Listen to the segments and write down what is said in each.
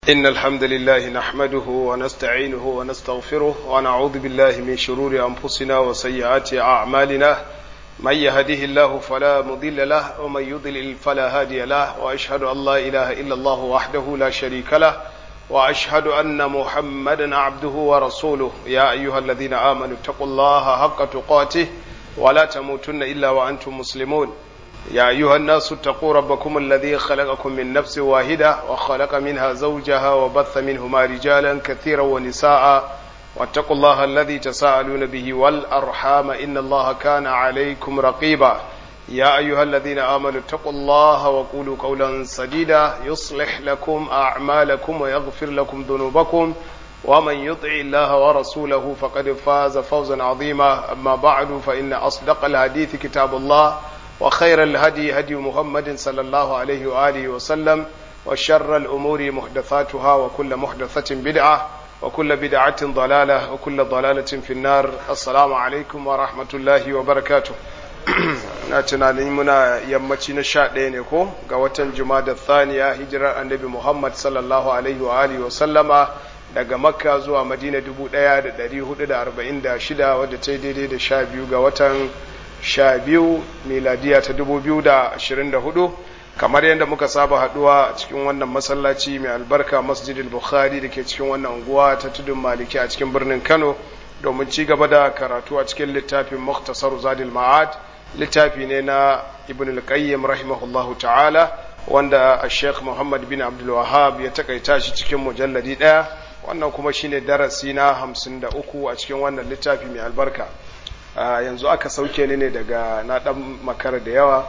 إن الحمد لله نحمده ونستعينه ونستغفره ونعوذ بالله من شرور أنفسنا وسيئات أعمالنا من يهده الله فلا مضل له ومن يضلل فلا هادي له وأشهد أن لا إله إلا الله وحده لا شريك له وأشهد أن محمدا عبده ورسوله يا أيها الذين آمنوا اتقوا الله حق تقاته ولا تموتن إلا وأنتم مسلمون يا أيها الناس اتقوا ربكم الذي خلقكم من نفس واحدة وخلق منها زوجها وبث منهما رجالا كثيرا ونساء واتقوا الله الذي تساءلون به والأرحام إن الله كان عليكم رقيبا يا أيها الذين آمنوا اتقوا الله وقولوا قولا سديدا يصلح لكم أعمالكم ويغفر لكم ذنوبكم ومن يطع الله ورسوله فقد فاز فوزا عظيما أما بعد فإن أصدق الحديث كتاب الله وخير الهدي هدي محمد صلى الله عليه وآله وسلم وشر الأمور محدثاتها وكل محدثة بدعة وكل بدعة ضلالة وكل ضلالة في النار السلام عليكم ورحمة الله وبركاته na tunanin muna yammaci na sha ɗaya ne ko ga watan da thaniya hijirar annabi muhammad sallallahu alaihi wa alihi wa sallama daga makka zuwa madina dubu ɗaya da ɗari hudu da arba'in da shida wadda ta yi daidai da sha biyu ga watan sha biyu miladiya ta dubu biyu da ashirin da hudu kamar yadda muka saba haduwa a cikin wannan masallaci mai albarka masjidil bukhari da ke cikin wannan unguwa ta tudun maliki a cikin birnin kano domin ci gaba da karatu a cikin littafin muktasar zadil ma'ad littafi ne na ibn al-qayyim rahimahullahu ta'ala wanda sheikh muhammad bin abdul wahab ya takaita shi cikin mujalladi daya wannan kuma shine darasi na hamsin da uku a cikin wannan littafi mai albarka yanzu aka sauke ni ne daga na dan makara da yawa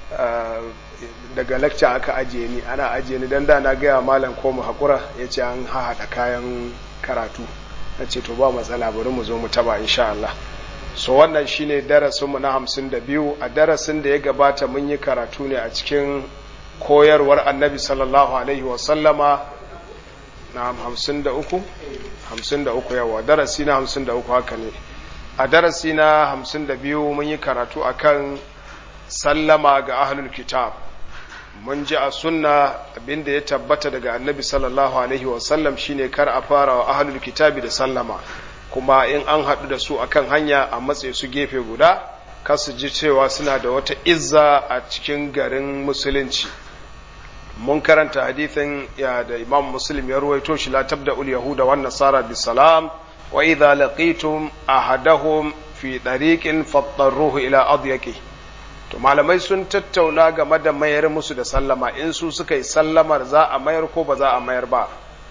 daga lecture aka ajiye ni ana ajiye ni dan da na gaya malam ko mu hakura ya ce an haɗa kayan karatu na ce to ba matsala bari mu zo mu taba insha Allah so wannan shine darasin mu na hamsin da biyu a darasin da ya gabata mun yi karatu ne a cikin koyarwar annabi sallallahu alaihi wa sallama na hamsin da uku hamsin da uku yawa darasi na hamsin da uku haka ne a darasi na hamsin da biyu mun yi karatu akan sallama ga ahlul kitab mun ji a sunna abinda ya tabbata daga annabi sallallahu alaihi wasallam shine kar a fara wa ahlul kitabi da sallama kuma in an haɗu da su akan hanya a matse su gefe guda kasu ji cewa suna da wata izza a cikin garin musulunci mun karanta hadithin ya da imam muslim ya ruwaito shi la tabda ul yahuda wan nasara bisalam وإذا لقيتم أحدهم في طريق فاضطروه إلى أضيقه to malamai sun tattauna game da mayar musu da sallama in su suka yi sallamar za a mayar ko ba za a mayar ba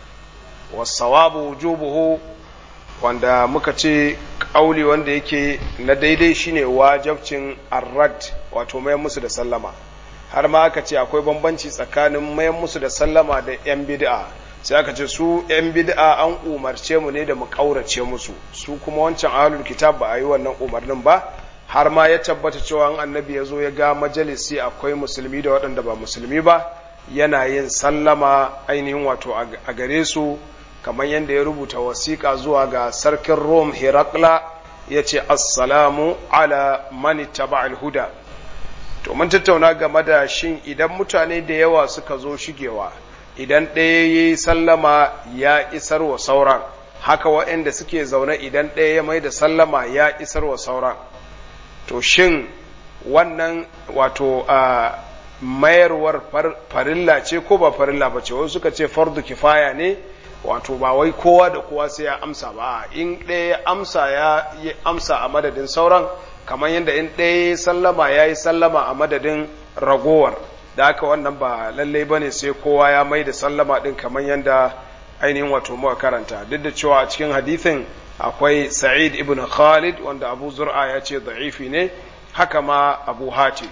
wasawabu wujubuhu wanda muka ce kauli wanda yake na daidai shine wajabcin arrad wato mayar musu da sallama har ma aka ce akwai bambanci tsakanin mayar musu da sallama da yan bid'a sai aka ce su ‘yan bid'a an umarce mu ne da mu ƙaurace musu su kuma wancan ahlul kitab ba a yi wannan umarnin ba har ma ya tabbata cewa annabi ya zo ya ga majalisi akwai musulmi da waɗanda ba musulmi ba yana yin sallama ainihin wato a gare su kamar yadda ya rubuta wasiƙa zuwa ga sarkin rom herakla ya ce assalamu ala mani taba'al huda to mun tattauna game da shin idan mutane da yawa suka zo shigewa idan ɗaya ya yi sallama ya isar wa sauran haka waɗanda suke zaune idan ɗaya ya mai da sallama ya isar wa sauran to shin wannan wato a mayarwar farilla ce ko ba farilla ba ce wasu suka ce fardu kifaya ne wato ba wai kowa da kowa sai ya amsa ba in ɗaya ya amsa ya yi amsa a madadin sauran kamar yadda in ɗaya ya sallama ya yi sallama a madadin ragowar da haka wannan ba lallai bane sai kowa ya mai da sallama din kamar yadda ainihin wato muka karanta duk da cewa a cikin hadithin akwai sa'id ibn khalid wanda abu zur'a ya ce da'ifi ne haka ma abu hati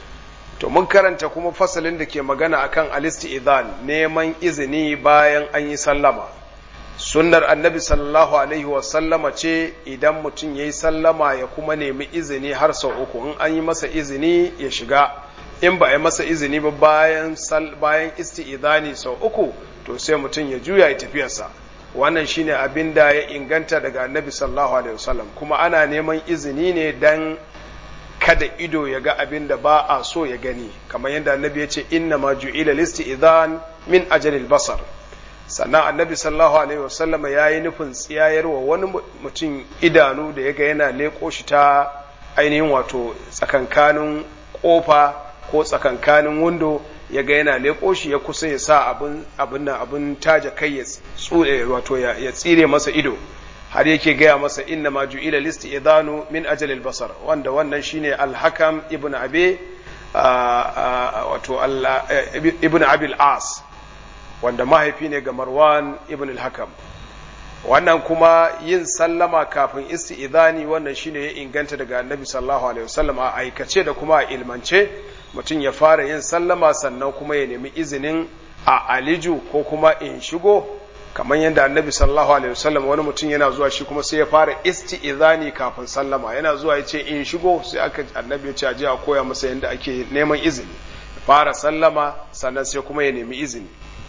to mun karanta kuma fasalin da ke magana akan alisti'izan neman izini bayan an yi sallama sunnar annabi sallallahu alaihi wa sallama ce idan mutum ya yi sallama ya kuma nemi izini har sau uku in an yi masa izini ya shiga in ba a yi masa izini ba bayan bayan isti'idani sau uku to sai mutum ya juya ya tafiyarsa wannan shine abin da ya inganta daga annabi sallallahu alaihi wasallam kuma ana neman izini ne dan kada ido ya ga abin da ba a so ya gani kamar yadda annabi ya ce inna ma ju'ila listi'idhan min ajalil basar sannan annabi sallallahu alaihi wasallama ya yi nufin tsiyayarwa wani mutum idanu da ya ga yana leƙo shi ta ainihin wato tsakankanin ƙofa ko tsakankanin windo ya ga yana leƙo shi ya kusa ya sa abin abin nan abin taja kai ya tsure wato ya tsire masa ido har yake gaya masa inna ma ju'ila listi idanu min ajalil basar wanda wannan shine al-hakam ibn abi wato ibn abil as wanda mahaifi ne ga marwan ibn al-hakam wannan kuma yin sallama kafin isti'idani wannan shine ya inganta daga annabi sallallahu alaihi wasallam a aikace da kuma a ilmance mutum ya fara yin sallama sannan kuma ya nemi izinin a aliju ko kuma in shigo kamar yadda annabi sallallahu alaihi wasallam wani mutum yana zuwa shi kuma sai ya fara isti'izani kafin sallama yana zuwa ya ce in shigo sai aka annabi ya ce aje a koya masa yadda ake neman izini fara sallama sannan sai kuma ya nemi izini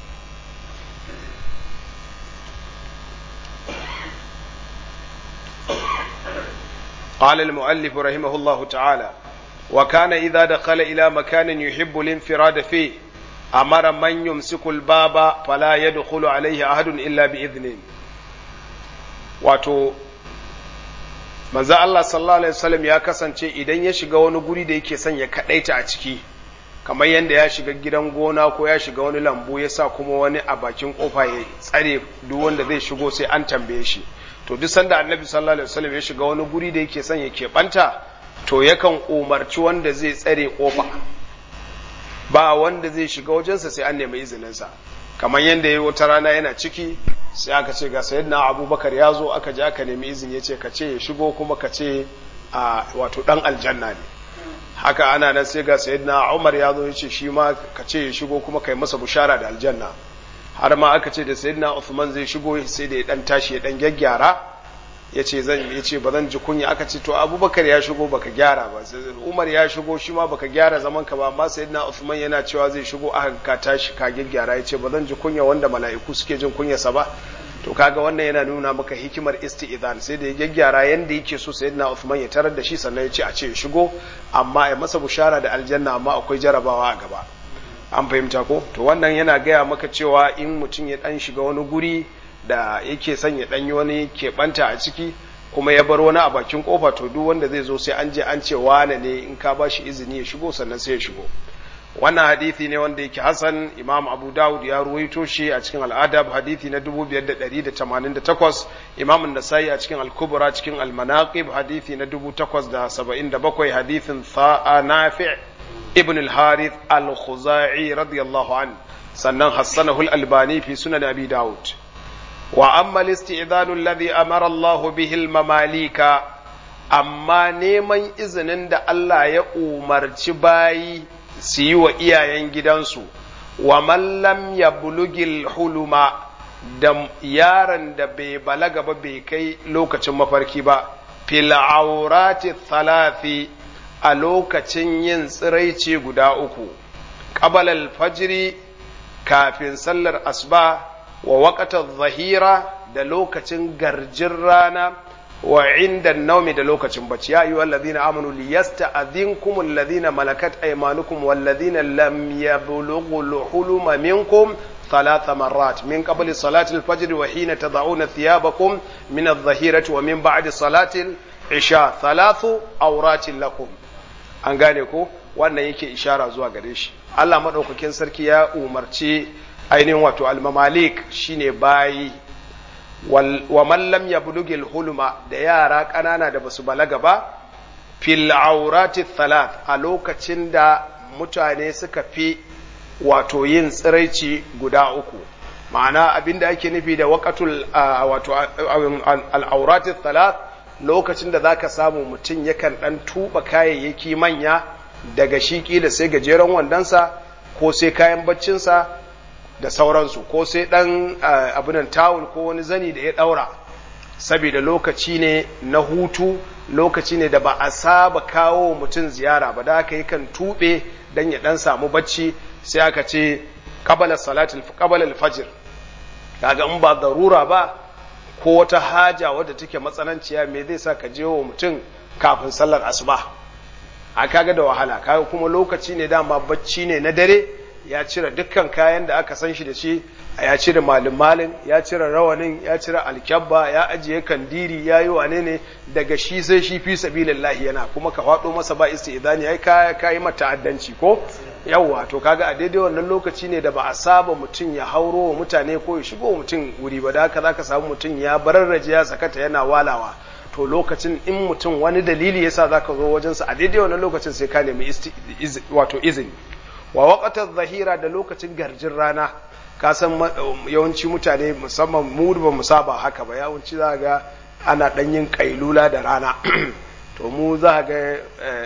قال المؤلف رحمه الله تعالى وكان إذا دخل إلى مكان يحب الانفراد فيه أمر من يمسك الباب فلا يدخل عليه أحد إلا بإذنه wato manzo Allah sallallahu alaihi wasallam ya kasance idan ya shiga wani guri da yake son ya kadaita a ciki kamar yadda ya shiga gidan gona ko ya shiga wani lambu ya sa kuma wani a bakin kofa ya tsare duk wanda zai shigo sai an tambaye shi to duk sanda annabi sallallahu alaihi wasallam ya shiga wani guri da yake son ya keɓanta to yakan umarci wanda zai tsare kofa ba wanda zai shiga wajensa sai an nemi izininsa kamar yadda ya wata rana yana ciki sai aka ce ga sayyidina abubakar ya zo aka je aka nemi izini ya ce ka ce ya shigo kuma ka ce a wato dan aljanna ne haka ana nan sai ga sayyidina umar ya zo ya ce shi ma ka ce ya shigo kuma kai masa bushara da aljanna har ma aka ce da sayyidina Uthman zai shigo sai da ya dan tashi ya dan gyaggyara yace zan yace ba zan ji kunya aka ce to Abubakar ya shigo baka gyara ba Umar ya shigo shi ma baka gyara zaman ka ba amma sayyidina Uthman yana cewa zai shigo aka ka tashi ka gyaggyara yace ba zan ji kunya wanda mala'iku suke jin kunya sa ba to kaga wannan yana nuna maka hikimar isti'zan sai da ya gyaggyara yanda yake so sayyidina Uthman ya tarar da shi sannan ya ce a ce ya shigo amma ya masa bushara da aljanna amma akwai jarabawa a gaba an fahimta ko to wannan yana gaya maka cewa in mutum ya dan shiga wani guri da yake son ya dan yi wani keɓanta a ciki kuma ya bar wani a bakin kofa to duk wanda zai zo sai an je an ce wane ne in ka ba shi izini ya shigo sannan sai ya shigo wannan hadithi ne wanda yake hasan imam abu dawud ya ruwaito shi a cikin al'adab hadithi na 5188 imam nasai a cikin al-kubra cikin al-manaqib hadithi na 877 hadithin tha'a nafi' ابن الحارث الخزاعي رضي الله عنه سنن حسنه الألباني في سنن أبي داود وأما الاستئذان الذي أمر الله به المماليك أما نيمن إذن دا الله يأمر باي سيو إيا ينجدنسو ومن لم يبلغ الحلم da yaron da bai balaga ba bai kai lokacin mafarki ba fil aurati thalathi a lokacin yin tsiraici guda uku, ƙabal alfajiri kafin sallar asuba wa waƙatar zahira da lokacin garjin rana wa inda naumi da lokacin bacci ya yi wallazina amanu liyasta adinkum allazina malakat aymanukum wallazina lam yablughul huluma minkum ثلاث مرات من قبل صلاة الفجر وحين تضعون ثيابكم من الظهيرة ومن بعد صلاة العشاء ثلاث أورات لكم an gane ko wannan yake ishara zuwa gare shi Allah maɗaukakin sarki ya umarci ainihin wato almamalik shine bayi wa man lam yablugil hulma da yara ƙanana da basu balaga ba fil aurati thalath a lokacin da mutane suka fi wato yin tsiraici guda uku ma'ana abinda ake nufi da waqatul wato al-aurati thalath lokacin da zaka samu mutum yakan dan tuba kayayyaki manya daga shi kila sai gajeren wandonsa ko sai kayan baccinsa da sauransu ko sai dan abinan tawul ko wani zani da ya daura saboda lokaci ne na hutu lokaci ne da ba a saba kawo mutum ziyara ba da aka yakan tube dan ya dan samu bacci sai aka ce qabala salatul qabala al-fajr kaga in ba darura ba ko wata haja wadda take matsananciya me zai sa ka je wa mutum kafin sallar asuba a kaga da wahala kaga kuma lokaci ne dama bacci ne na dare ya cire dukkan kayan da aka san shi da shi ya cire malin malin ya cire rawanin ya cire alkyabba ya ajiye kandiri ya yi wane ne daga shi sai shi fi sabilillahi yana kuma ka faɗo masa ba isti'idani ai ka ka yi mata addanci ko yawwa to kaga a daidai wannan lokaci ne da ba a saba mutum ya hauro wa mutane ko ya shigo wa mutum wuri ba da haka zaka samu mutum ya bararraje ya sakata yana walawa to lokacin in mutum wani dalili yasa zaka zo wajensa a daidai wannan lokacin sai ka nemi wato izini wa waqatar zahira da lokacin garjin rana ka san yawanci mutane musamman mu ba mu saba haka ba yawanci za ga ana dan yin kailula da rana to mu za ga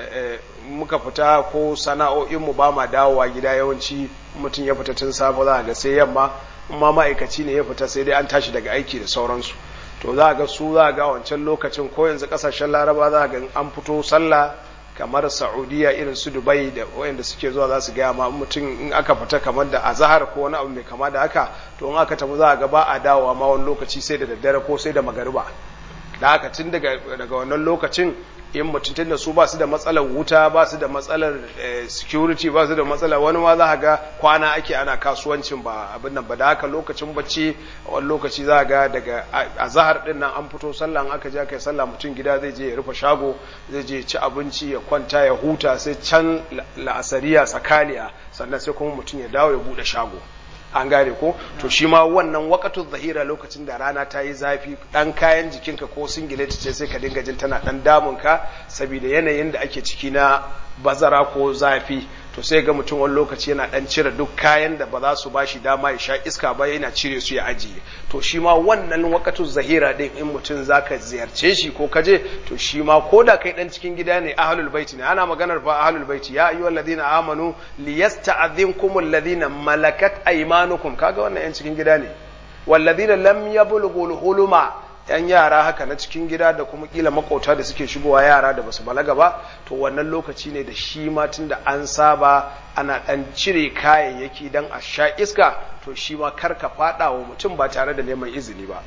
muka fita ko sana'o'in mu ba ma dawowa gida yawanci mutum ya fita tun safe za ga sai yamma amma ma'aikaci ne ya fita sai dai an tashi daga aiki da sauransu to za ga su za ga wancan lokacin ko yanzu kasashen laraba za ga an fito sallah kamar saudiya irin su dubai da wayanda suke zuwa za su gaya ma mutum in aka fita kamar da azahar ko wani abu mai kama da haka to in aka tafi za a ga ba a dawowa ma wani lokaci sai da daddare ko sai da magariba da haka tun daga wannan lokacin in mutum tun da su ba su da matsalar wuta ba su da matsalar security ba su da matsalar wani ma za a ga kwana ake ana kasuwancin ba abin nan ba da haka lokacin bacci wani lokaci za a ga daga azahar din nan an fito sallah aka je aka yi sallah mutum gida zai je ya rufe shago zai je ci abinci ya kwanta ya huta sai can la'asariya tsakaniya sannan sai kuma mutum ya dawo ya bude shago an gane ko to shi ma wannan wakatu zahira lokacin da rana ta yi zafi dan kayan jikinka ko singileti ce sai ka dinga jin tana dan damunka saboda yanayin da ake ciki na bazara ko zafi to sai ga mutum wani lokaci yana dan cire duk kayan da ba za su bashi dama ya sha iska ba yana cire su ya ajiye to shi ma wannan wakatu zahira din in mutum zaka ziyarce shi ko kaje to shi ma ko da kai dan cikin gida ne ahlul baiti ne ana maganar fa ahlul baiti ya ayyuhal ladina amanu liyasta'dhinkum alladhina malakat aymanukum kaga wannan yan cikin gida ne walladhina lam yablughul huluma yan yara haka na cikin gida da kuma kila makauta da suke shigowa yara da basu balaga ba to wannan lokaci ne da shi ma tunda an saba ana dan cire kayayyaki dan a sha iska to shi ma karka fada wa mutum ba tare da neman izini ba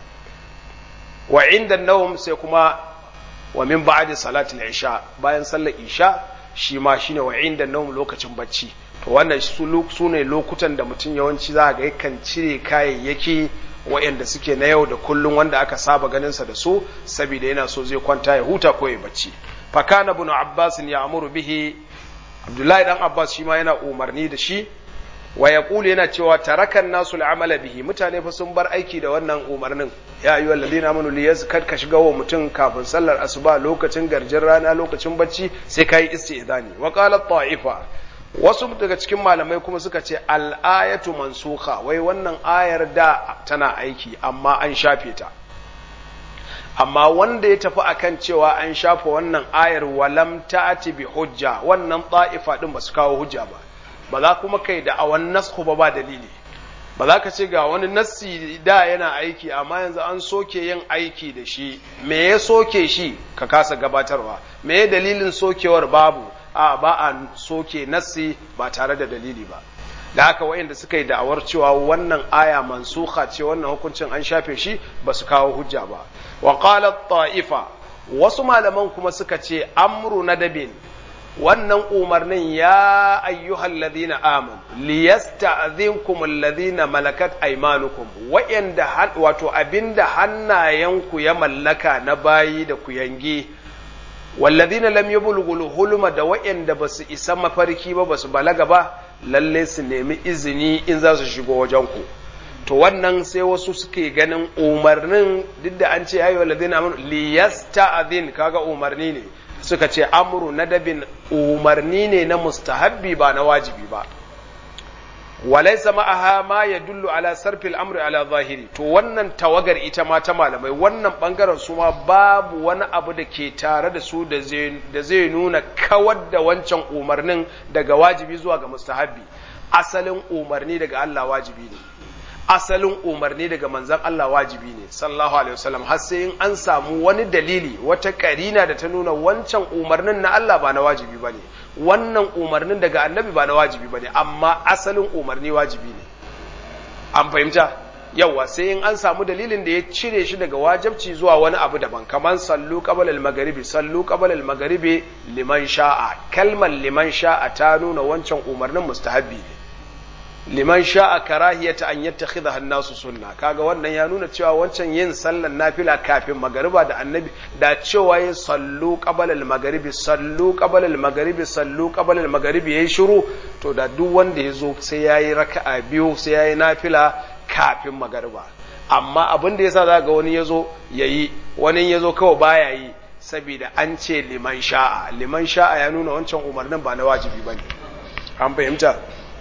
wa inda nawm sai kuma wa min ba'di salatul isha bayan sallar isha shi ma shine wa inda nawm lokacin bacci to wannan su ne lokutan da mutum yawanci za ga yakan cire kayayyaki waɗanda suke na yau da kullum wanda aka saba ganinsa da su saboda yana so zai kwanta ya huta ko ya bacci fakana ibn abbas ya amuru bihi abdullahi dan abbas shi ma yana umarni da shi wa yaqulu yana cewa tarakan nasu al'amala bihi mutane fa sun bar aiki da wannan umarnin ya ayyuhal ladina amanu liyazkar ka shiga wa mutum kafin sallar asuba lokacin garjin rana lokacin bacci sai kai istizani wa qala ta'ifa wasu daga cikin malamai kuma suka ce al'ayatu mansuka wai wannan ayar da tana aiki amma an shafe ta amma wanda ya tafi akan cewa an shafe wannan ayar walam ta'ati bi hujja wannan ta'ifa din ba su kawo hujja ba ba za kuma kai da awan nasku ba ba dalili ba za ka ce ga wani nassi da yana aiki amma yanzu an soke yin aiki da shi me ya soke shi ka kasa gabatarwa me ya dalilin sokewar babu a ba a soke nassi ba tare da dalili ba da haka wayanda suka yi da'awar cewa wannan aya mansuha ce wannan hukuncin an shafe shi ba su kawo hujja ba wa qala ta'ifa wasu malaman kuma suka ce amru nadabin wannan umarnin ya ayyuhal ladina aman liyasta'dhinkum alladhina malakat aymanukum wa'anda wato abinda hannayenku ya mallaka na bayi da ku yange walladhina lam yablughul hulma da wa'anda basu isa mafarki ba basu balaga ba lalle su nemi izini in za su shigo wajen ku to wannan sai wasu suke ganin umarnin duk da an ce ya ayyuhal ladina amanu liyasta'dhin kaga umarni ne suka ce amru nadabin umarni ne na mustahabbi ba na wajibi ba walaisa ma'aha ma ya dullu ala sarfil amri ala zahiri to wannan tawagar ita ma ta malamai wannan bangaren su ma babu wani abu da ke tare da su da zai nuna kawar da wancan umarnin daga wajibi zuwa ga mustahabbi asalin umarni daga Allah wajibi ne asalin umarni daga manzan Allah wajibi ne sallallahu alaihi wasallam har sai in an samu wani dalili wata karina da ta nuna wancan umarnin na Allah ba na wajibi bane wannan umarnin daga annabi ba na wajibi bane amma asalin umarni wajibi ne an fahimta yawa sai in an samu dalilin da ya cire shi daga wajibci zuwa wani abu daban kamar sallu qabla al-maghribi sallu qabla al-maghribi liman sha'a kalmar liman sha'a ta nuna wancan umarnin mustahabbi ne liman sha'a karahiyata an yattakhidha an-nasu sunna kaga wannan ya nuna cewa wancan yin sallan nafila kafin magariba da annabi da cewa yin sallu qabala al-maghribi sallu qabala al-maghribi sallu qabala al-maghribi yayi shiru to da duk wanda yazo sai yayi raka'a biyu sai yayi nafila kafin magariba amma abin da yasa zaka ga wani yazo yayi wani yazo kawai baya yi saboda an ce liman sha'a liman sha'a ya nuna wancan umarnin ba na wajibi bane an fahimta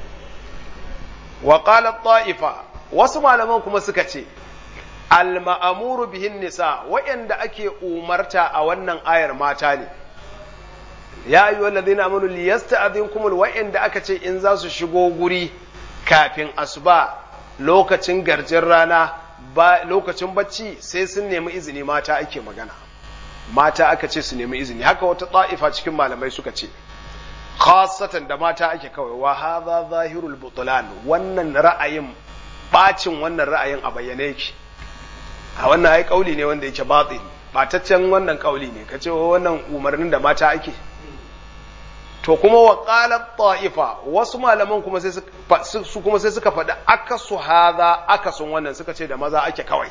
wa qala ta'ifa wasu malaman kuma suka ce al ma'amuru bihin nisa wa'anda ake umarta a wannan ayar mata ne ya ayyuha alladhina amanu liyasta'dhinkum wa'anda aka ce in za su shigo guri kafin asuba lokacin garjin rana ba lokacin bacci sai sun nemi izini mata ake magana mata aka ce su nemi izini haka wata ta'ifa cikin malamai suka ce khasatan da mata ake kawai wa hadha zahirul butlan wannan ra'ayin bacin wannan ra'ayin a bayyane yake a wannan ai kauli ne wanda yake batil bataccen wannan kauli ne kace wannan umarnin da mata ake to kuma wa qalat ta'ifa wasu malaman kuma sai su kuma sai suka faɗi akasu hadha akasun wannan suka ce da maza ake kawai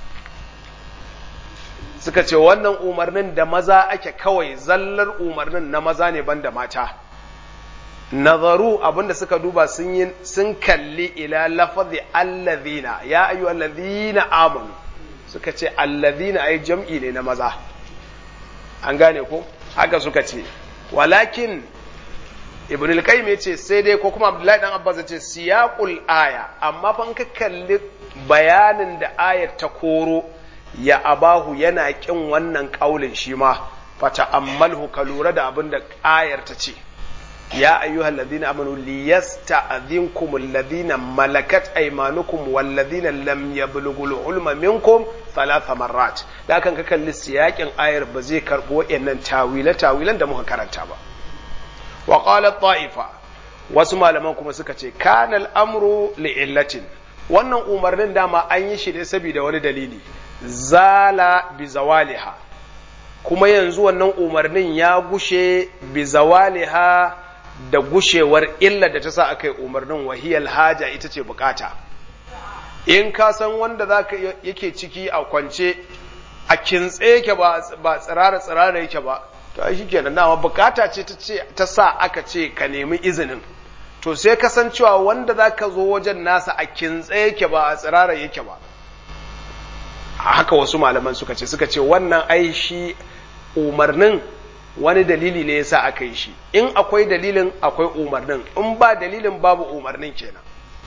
suka ce wannan umarnin da maza ake kawai zallar umarnin na maza ne banda mata nazaru abinda suka duba sun yi sun kalli ila lafazi allazina ya ayu allazina amanu suka ce allazina ai jam'i ne na maza an gane ko haka suka ce walakin ibn al-qayyim yace sai dai ko kuma abdullahi dan abbas yace siyaqul aya amma fa ka kalli bayanin da ayar ta koro ya abahu yana kin wannan kaulin shi ma fata ammalhu ka lura da abin da ayar ta ce ya ayyuhal ladina amanu liyasta'dhinkum alladhina malakat aymanukum wal ladina lam yablughul ulma minkum thalatha marrat da kan ka kalli siyakin ayar ba zai karbo wayannan tawila tawilan da muka karanta ba wa qala ta'ifa wasu malaman kuma suka ce kana al-amru li'illatin wannan umarnin dama an yi shi ne saboda wani dalili zala bi zawaliha kuma yanzu wannan umarnin ya gushe bi zawaliha da gushewar illa da ta sa aka yi umarnin wahiyar haja ita ce bukata in ka san wanda za ka yake ciki a kwance a kintse yake ba tsirara tsirara yake ba to ai shikenan dama bukata ce ta sa aka ce ka nemi izinin to sai kasancewa wanda za ka zo wajen nasa a kintse yake ba a tsirara yake ba haka wasu malaman suka ce suka ce wannan ai shi umarnin wani dalili ne yasa aka yi shi in akwai dalilin akwai umarnin in ba dalilin babu umarnin kenan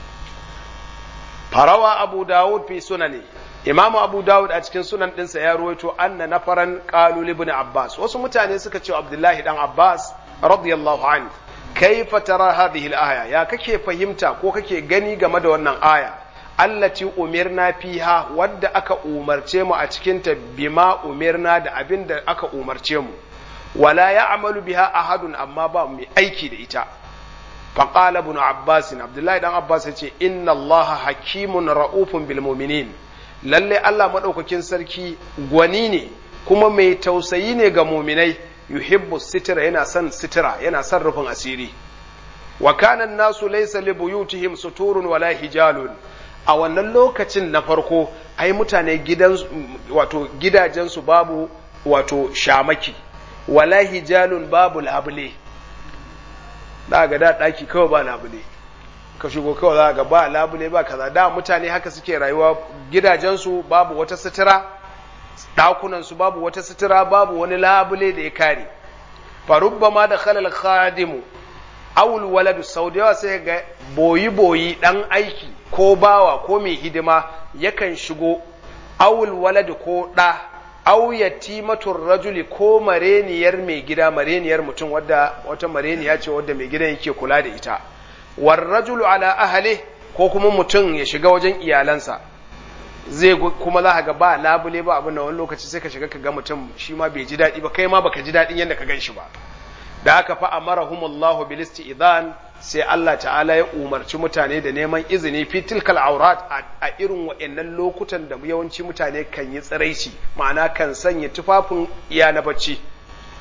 farawa abu dawud fi sunani imamu abu dawud a cikin sunan ɗinsa ya ruwaito anna nafaran qalu ibn abbas wasu mutane suka ce abdullahi dan abbas radiyallahu anhu kaifa tara hadhihi al-aya ya kake fahimta ko kake gani game da wannan aya allati umirna fiha wadda aka umarce mu a cikinta bima umirna da abin da aka umarce mu wala ya'malu biha ahadun amma ba mu aiki da ita faqala ibn abbas abdullahi dan abbas yace inna allaha hakimun ra'ufun bil mu'minin lalle Allah madaukakin sarki gwani ne kuma mai tausayi ne ga mu'minai yuhibbu sitira yana son sitira yana son rufin asiri wa kana nasu laysa li buyutihim suturun wala hijalun a wannan lokacin na farko ai mutane gidan wato gidajensu babu wato shamaki wala hijalun babu labule da ga da daki kawai ba labule ka shigo kawai za ga ba labule ba kaza da mutane haka suke rayuwa gidajensu babu wata sutura ɗakunansu babu wata sutura babu wani labule da ya kare farubba ma da khalal khadimu awul waladu sau da yawa sai ga boyi boyi dan aiki ko bawa ko mai hidima yakan shigo awul waladu ko ɗa aw yatimatur rajuli ko mareniyar mai gida mareniyar mutum wadda wata mareniya ce wadda mai gidan yake kula da ita war rajulu ala ahli ko kuma mutum ya shiga wajen iyalansa zai kuma za ka ga ba labule ba abin da wani lokaci sai ka shiga ka ga mutum shi ma bai ji daɗi ba kai ma baka ji daɗin yadda ka gan shi ba da aka fa amarahumullahu bil isti'dan sai Allah ta'ala ya umarci mutane da neman izini fi tilkal aurat a irin wa'annan lokutan da yawanci mutane kan yi tsiraici ma'ana kan sanya tufafin iya na bacci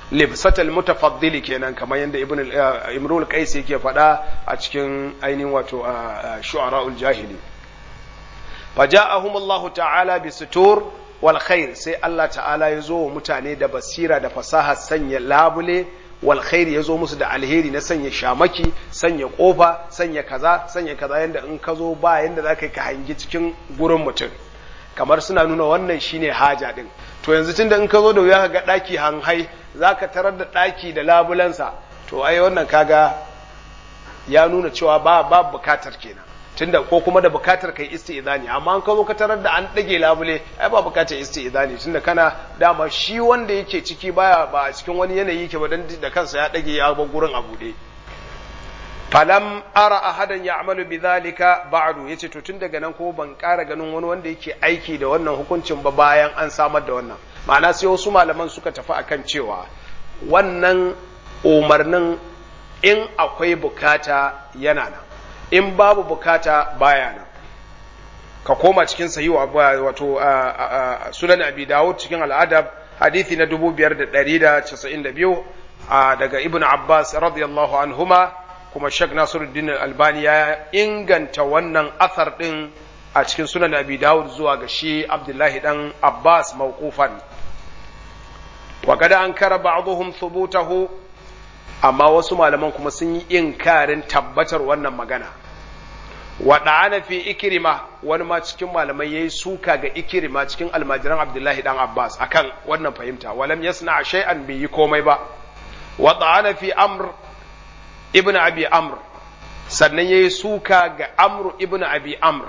libsatal mutafaddili kenan kamar yadda ibn imrul qais yake faɗa a cikin ainihin wato shu'ara'ul jahili faja'ahum Allah ta'ala bi sutur wal khair sai Allah ta'ala ya zo wa mutane da basira da fasaha sanya labule wal khair ya zo musu da alheri na sanya shamaki sanya kofa sanya kaza sanya kaza yanda in ka zo ba yanda za ka yi ka hangi cikin gurin mutum kamar suna nuna wannan shine haja din to yanzu tunda in ka zo da wuya ka ga daki hanhai za ka tarar da daki da labulansa to ai wannan kaga ya nuna cewa ba ba bukatar kenan tunda ko kuma da bukatar kai isti'zani amma an ka zo ka tarar da an dage labule ai ba bukatar isti'zani tunda kana dama shi wanda yake ciki baya ba a cikin wani yanayi yake ba dan da kansa ya dage ya bar gurin a bude falam ara ahadan ya'malu bidhalika ba'du yace to tun daga nan kuma ban ƙara ganin wani wanda yake aiki da wannan hukuncin ba bayan an samar da wannan ma'ana sai wasu malaman suka tafi akan cewa wannan umarnin in akwai bukata yana nan in babu bukata baya nan ka koma cikin sayi wato sunan abi dawud cikin al'adab hadithi na 5192 daga ibn abbas radiyallahu anhuma kuma shek nasiruddin albani ya inganta wannan athar din a cikin sunan abi dawud zuwa ga shi abdullahi dan abbas mawqufan wa kada an kara ba'dhum thubutahu amma wasu malaman kuma sun yi inkarin tabbatar wannan magana wa da'ana fi ikrima wani ma cikin malamai yayi suka ga ikrima cikin almajiran abdullahi dan abbas akan wannan fahimta walam yasna shay'an bai yi komai ba wa da'ana fi amr ibn abi amr sannan yayi suka ga amr ibn abi amr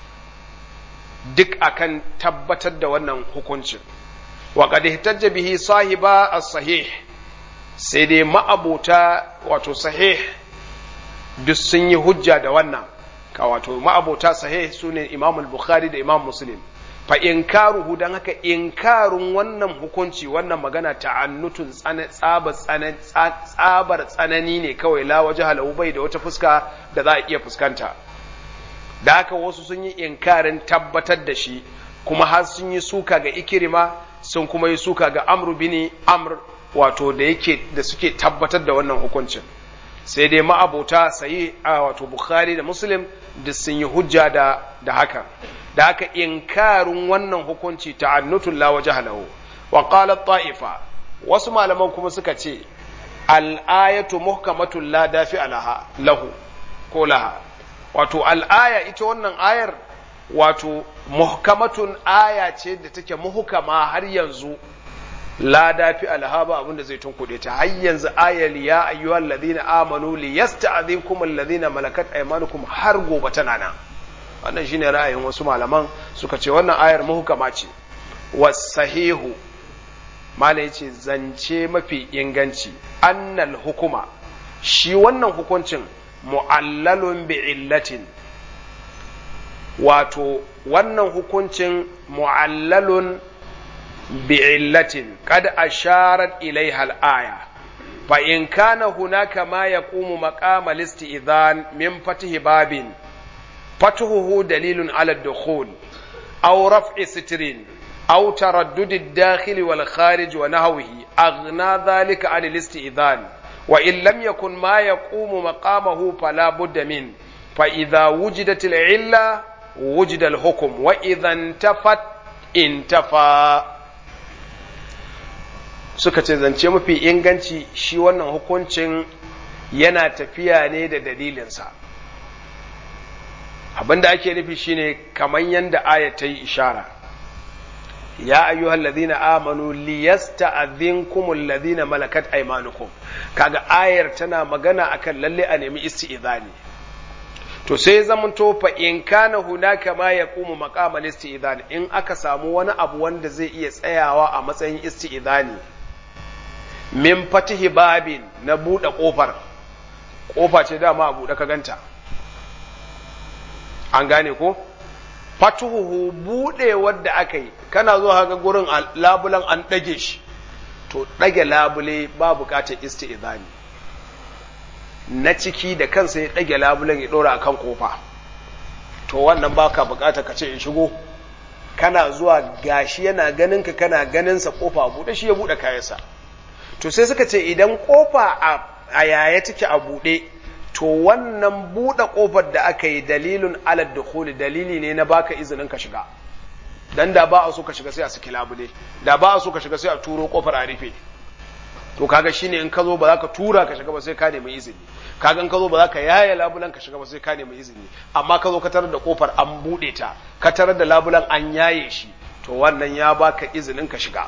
duk akan tabbatar da wannan hukuncin wa qad ihtajja bihi sahiba as-sahih sai dai ma'abota wato sahih duk sun yi hujja da wannan ka wato ma'abota sahih sune Imam al-Bukhari da Imam Muslim fa inkaruhu dan haka inkarun wannan hukunci wannan magana ta'annutun tsabar tsabar tsanani ne kawai la wajha lahu bai da wata fuska da za a iya fuskanta da haka wasu sun yi inkarin tabbatar da shi kuma har sun yi suka ga ikirima sun kuma yi suka ga amru bini amr wato da yake da suke tabbatar da wannan hukuncin sai dai ma'abota sayi a wato bukhari da muslim da sun yi hujja da da haka da haka inkarin wannan hukunci ta'annutun la wajha lahu wa qala ta'ifa wasu malaman kuma suka ce al-ayatu muhkamatun la dafi alaha lahu ko laha wato al-aya ita wannan ayar wato muhkamatun aya ce da take muhkama har yanzu la dafi alhaba abin da zai tunkuɗe ta har yanzu ayar ya ayyuhal ladina amanu li yasta'dhinkum alladhina malakat aymanukum har gobe tana nan wannan shine ra'ayin wasu malaman suka ce wannan ayar muhkama ce wasahihu malai ce zance mafi inganci annal hukuma shi wannan hukuncin mu'allalun bi illatin wato wannan hukuncin mu'allalun بعلة قد أشارت إليها الآية فإن كان هناك ما يقوم مقام الاستئذان من فتح باب فتحه دليل على الدخول أو رفع ستر أو تردد الداخل والخارج ونهوه أغنى ذلك عن الاستئذان وإن لم يكن ما يقوم مقامه فلا بد منه فإذا وجدت العلة وجد الحكم وإذا انتفت انتفى suka ce zance mafi inganci shi wannan hukuncin yana tafiya ne da dalilinsa abinda ake nufi shine kamar yadda aya ta yi ishara ya ayyuhal ladina amanu liyasta'dhinkumul ladina malakat aymanukum kaga ayar tana magana akan lalle a nemi isti'zani to sai zamanto fa in kana hunaka ma yaqumu maqamal isti'zan in aka samu wani abu wanda zai iya tsayawa a matsayin isti'zani min fatihi babin na buɗe ƙofar ƙofa ce dama a buɗe ka ganta an gane ko fatuhu buɗe wadda aka yi kana zuwa ga gurin labulan an ɗage shi to ɗage labule ba buƙatar isti'izani na ciki da kansa ya ɗage labulen ya ɗora a kan ƙofa to wannan baka buƙatar ka ce in shigo kana zuwa gashi yana ganin ka kana ganin sa ƙofa buɗe shi ya buɗe kayansa to sai suka ce idan kofa a yaya take a buɗe to wannan buɗe kofar da aka yi dalilun alad dukhuli dalili ne na baka izinin ka shiga dan da ba a so ka shiga sai a saki labule da ba a so ka shiga sai a turo kofar a rufe to kaga shine in ka zo ba za ka tura ka shiga ba sai ka nemi izini kaga in ka zo ba za ka yaya labulan ka shiga ba sai ka nemi izini amma ka zo ka tarar da kofar an bude ta ka tarar da labulan an yaye shi to wannan ya baka izinin ka shiga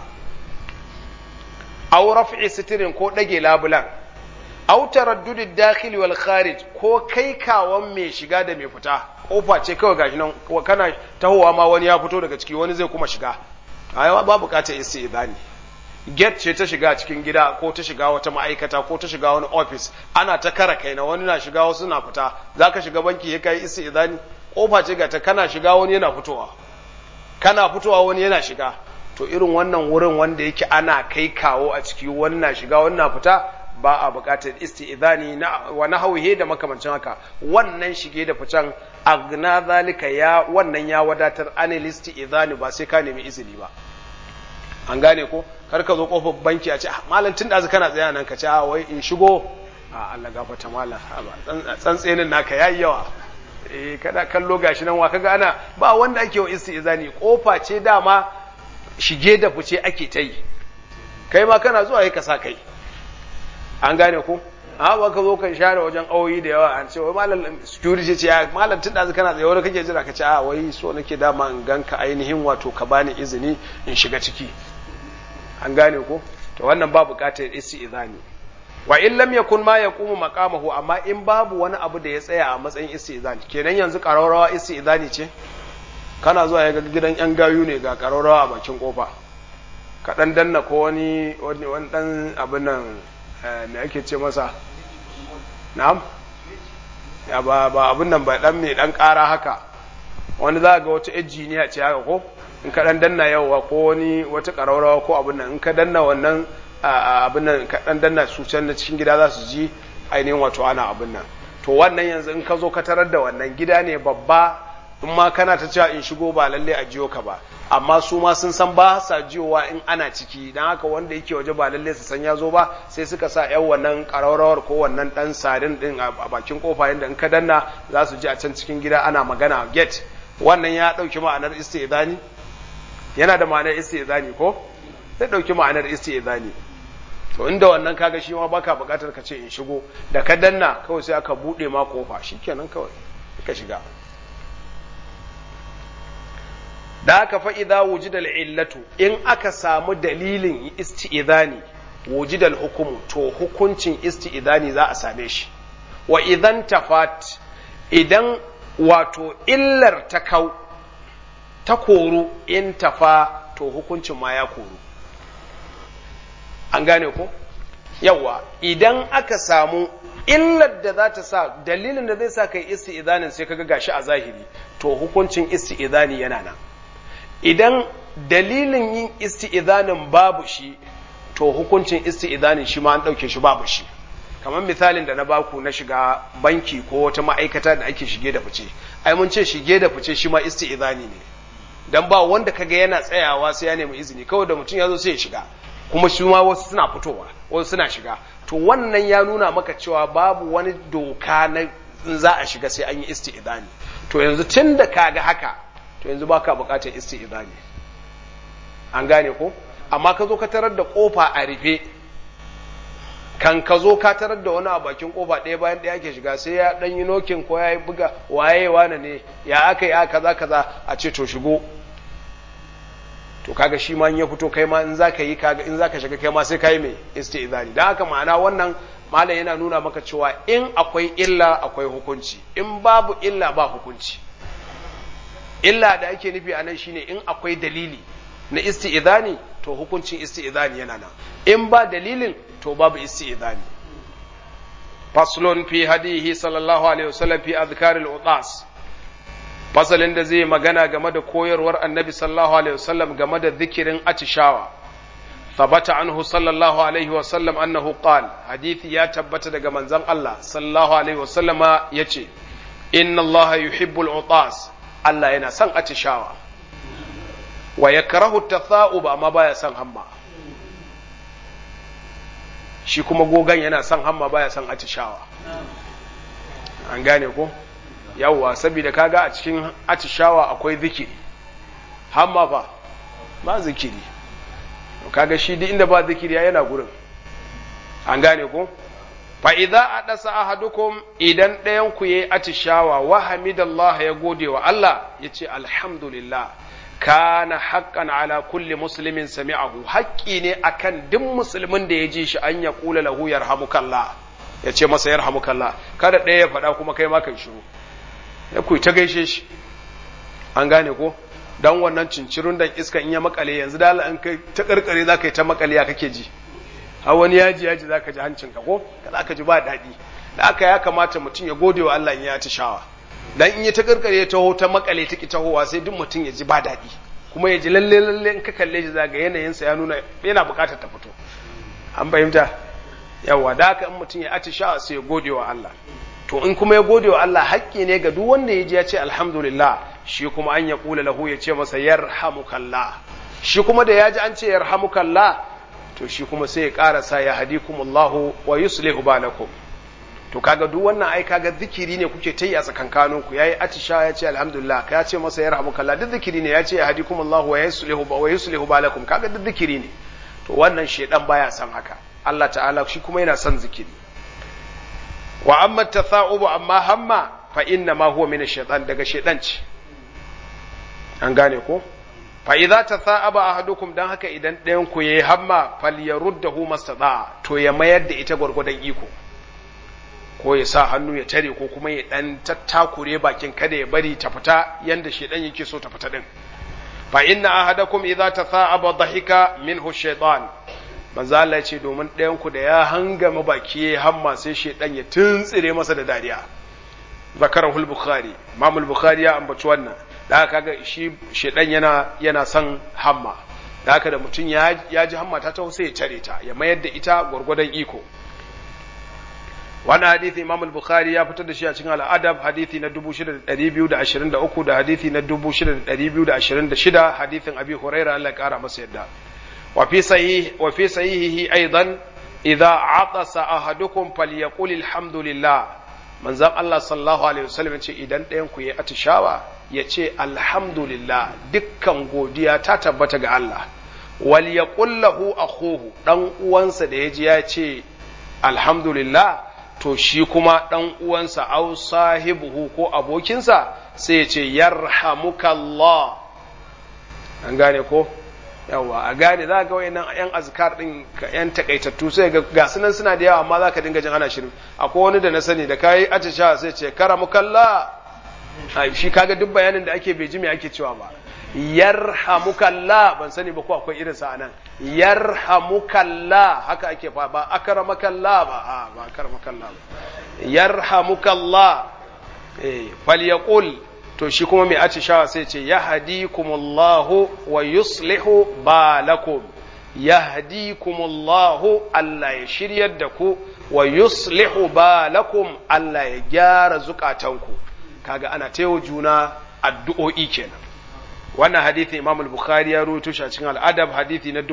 aw raf'i sitirin ko dage labulan aw taraddudid dakhil wal kharij ko kai kawon mai shiga da mai fita kofa ce kawai gashi nan kana tahowa ma wani ya fito daga ciki wani zai kuma shiga ai ba bukatar istizani get ce ta shiga cikin gida ko ta shiga wata ma'aikata ko ta shiga wani ofis ana ta kara kai na wani na shiga wasu na fita za ka shiga banki ya kai isi idani kofa ce ga ta kana shiga wani yana fitowa kana fitowa wani yana shiga to irin wannan wurin wanda yake ana kai kawo a ciki wani na shiga wani na fita ba a buƙatar isti'idani na wa nahwihi da makamancin haka wannan shige da ficen agna zalika ya wannan ya wadatar anil isti'idani ba sai ka nemi izini ba an gane ko kar ka zo kofar banki a ce malam tun da kana tsaya nan ka ce a wai in shigo a Allah gafarta malam tsantsenin naka yayi yawa eh kada kallo gashi nan wa kaga ana ba wanda ake wa istizani kofa ce dama shige da fice ake ta yi kai ma kana zuwa ka sa kai an gane ko a ba ka zo kan share wajen auyi da yawa an ce wai malam security ce ya malam tun da kana tsaye wani kake jira ka ce a wai so nake dama in ganka ainihin wato ka bani izini in shiga ciki an gane ko to wannan ba buƙatar isti'zani wa in lam yakun ma yaqumu maqamahu amma in babu wani abu da ya tsaya a matsayin isti'zani kenan yanzu qararawa isti'zani ce kana zuwa ga gidan yan gayu ne ga qararawa a bakin kofa ka dan danna ko wani wani dan abin nan me ake ce masa na'am ya ba ba abin nan ba dan mai dan ƙara haka wani za ga wata injiniya ce haka ko in ka dan danna yawa ko wani wata ƙararrawa ko abin nan in ka danna wannan abin nan ka dan danna su can na cikin gida za su ji ainihin wato ana abin nan to wannan yanzu in ka zo ka tarar da wannan gida ne babba in ma kana ta cewa in shigo ba lalle a jiyo ka ba amma su ma sun san ba sa jiyowa in ana ciki dan haka wanda yake waje ba lalle su san ya zo ba sai suka sa yan wannan ƙararrawar ko wannan dan sarin din a bakin kofa yanda in ka danna za su ji a can cikin gida ana magana gate wannan ya ɗauki ma'anar istizani yana da ma'anar istizani ko zai dauki ma'anar istizani to inda wannan kaga shi ma baka bukatar ka ce in shigo da ka danna kawai sai aka bude ma kofa shikenan kawai ka shiga da aka fa idza wujida illatu in aka samu dalilin istizani wujida hukumu to hukuncin istizani za a same shi wa idan tafat idan wato illar ta kau ta koru in tafa to hukuncin ma ya koru an gane ko yawa idan aka samu illar da za ta sa dalilin da zai sa kai isti'zanin sai kaga gashi a zahiri to hukuncin isti'zani yana nan idan dalilin yin isti'zanin babu shi to hukuncin isti'zanin shi ma an dauke shi babu shi kamar misalin da na baku na shiga banki ko wata ma'aikata da ake shige da fice ai mun ce shige da fice shi ma isti'zani ne dan ba wanda kaga yana tsayawa sai ya nemi izini kawai da mutum ya zo sai ya shiga kuma shi ma wasu suna fitowa wasu suna shiga to wannan ya nuna maka cewa babu wani doka na za a shiga sai an yi isti'izani to yanzu tun da kaga haka to yanzu baka bukatar isti'izani an gane ko amma ka zo ka tarar da kofa a rufe kan ka zo ka tarar da wani a bakin kofa ɗaya bayan ɗaya ke shiga sai ya ɗan yi nokin ko ya yi buga waye wane ne ya aka yi a kaza kaza a ce to shigo to kaga shi ma in ya fito kai ma in zaka yi kaga in zaka shiga kai ma sai kai mai istizani dan haka ma'ana wannan malam yana nuna maka cewa in akwai illa akwai hukunci in babu illa ba hukunci illa da ake nufi a nan shine in akwai dalili na isti'izani to hukuncin isti'izani yana nan in ba dalilin to babu isti'izani faslun fi hadihi sallallahu alaihi wasallam fi azkaril utas fasalin da zai magana game da koyarwar annabi sallallahu alaihi wasallam game da zikirin atishawa ثبت عنه صلى الله عليه وسلم أنه قال حديث يا تبت دقى منزل الله صلى الله عليه وسلم يتي إن الله يحب العطاس الله ينا سن أتشاوى ويكره التثاؤب أما بايا سن هما shi kuma gogan yana son hamma baya son atishawa an gane ko yawwa saboda kaga a cikin atishawa akwai zikiri hamma fa ba zikiri kaga shi duk inda ba zikiri yana gurin an gane ko fa idza adasa ahadukum idan ɗayan ku yayi atishawa wa hamidallah ya gode wa Allah yace alhamdulillah kana haqqan ala kulli muslimin sami'ahu haƙƙi ne akan duk musulmin da ya ji shi an ya kula lahu yarhamukallah ya ce masa yarhamukallah kada ɗaya ya faɗa kuma kai ma kai shiru ya ku ta gaishe shi an gane ko dan wannan cincirun dan iska in ya makale yanzu da an kai ta karkare za ka yi ta makale ya kake ji har wani yaji yaji za ka ji hancinka ko za ka ji ba daɗi da aka ya kamata mutum ya gode wa Allah in ya shawa. dan in ya ta karkare ya taho ta makale ta ki tahowa sai duk mutum ya ji ba daɗi kuma ya ji lalle lalle in ka kalle shi zaga yanayinsa ya nuna yana buƙatar ta fito an fahimta yawa da haka in mutum ya atishawa sai ya gode wa Allah to in kuma ya gode wa Allah haƙƙi ne ga duk wanda ya ji ya ce alhamdulillah shi kuma an ya kula lahu ya ce masa yarhamukallah shi kuma da ya ji an ce yarhamukallah to shi kuma sai ya ƙarasa ya hadikumullahu wa yuslihu balakum to kaga duk wannan ai kaga zikiri ne kuke ta yi a tsakankanin ku yayi atisha ya ce alhamdulillah ka ce masa yarhamukallah duk zikiri ne ya ce ya hadikumullahu wa yuslihu wa yuslihu balakum kaga duk zikiri ne to wannan shedan baya son haka Allah ta'ala shi kuma yana son zikiri wa amma tatha'ubu amma hamma fa inna ma huwa min ash-shaytan daga shaytan ce an gane ko fa idza tatha'aba ahadukum dan haka idan ɗayan ku yayi hamma falyaruddahu mastada to ya mayar da ita gwargwadon iko ko ya sa hannu ya tare ko kuma ya dan tattakure bakin kada ya bari ta fita yanda shedan yake so ta fita din fa inna ahadakum idza tatha'aba dhahika minhu shaytan manzo Allah ce domin ɗayan ku da ya hangama baki ya hamma sai shedan ya tuntsire masa da dariya zakarahu al-bukhari imam al-bukhari ya ambaci wannan da haka kaga shi shedan yana yana son hamma da haka da mutum ya ya ji hamma ta taho sai ya tare ta ya mayar da ita gwargwadon iko wannan hadisi imam al-bukhari ya fitar da shi a cikin al-adab hadisi na 6223 da hadisi na 6226 hadisin abi hurairah Allah ya kara masa yadda وفي صحيح وفي صحيحه ايضا اذا عطس احدكم فليقول الحمد لله manzon Allah sallallahu alaihi wasallam ce idan ɗayan ku yi atishawa ya ce alhamdulillah dukkan godiya ta tabbata ga Allah wal yaqul lahu akhuhu dan uwansa da yaji ya ce alhamdulillah to shi kuma dan uwansa au sahibuhu ko abokinsa sai ya ce yarhamukallah an gane ko yawa a gane za ga wayannan yan azkar din yan takaitattu sai ga gasu nan suna da yawa amma za ka dinga jin ana shirin akwai wani da na sani da kayi atisha sai ce karamukalla ai shi kaga duk bayanin da ake bai ji me ake cewa ba yarhamukalla ban sani ba ko akwai irin sa anan yarhamukalla haka ake fa ba akramakalla ba a ba akramakalla ba yarhamukalla eh falyaqul to shi kuma mai atishawa sai ce ya hadikumullahu wa yuslihu balakum ya hadikumullahu Allah ya shiryar da ku wa yuslihu balakum Allah ya gyara zukatanku kaga ana taiwa juna addu'o'i kenan wannan hadithi Imam al-Bukhari ya rawaito shi a cikin al-Adab hadithi na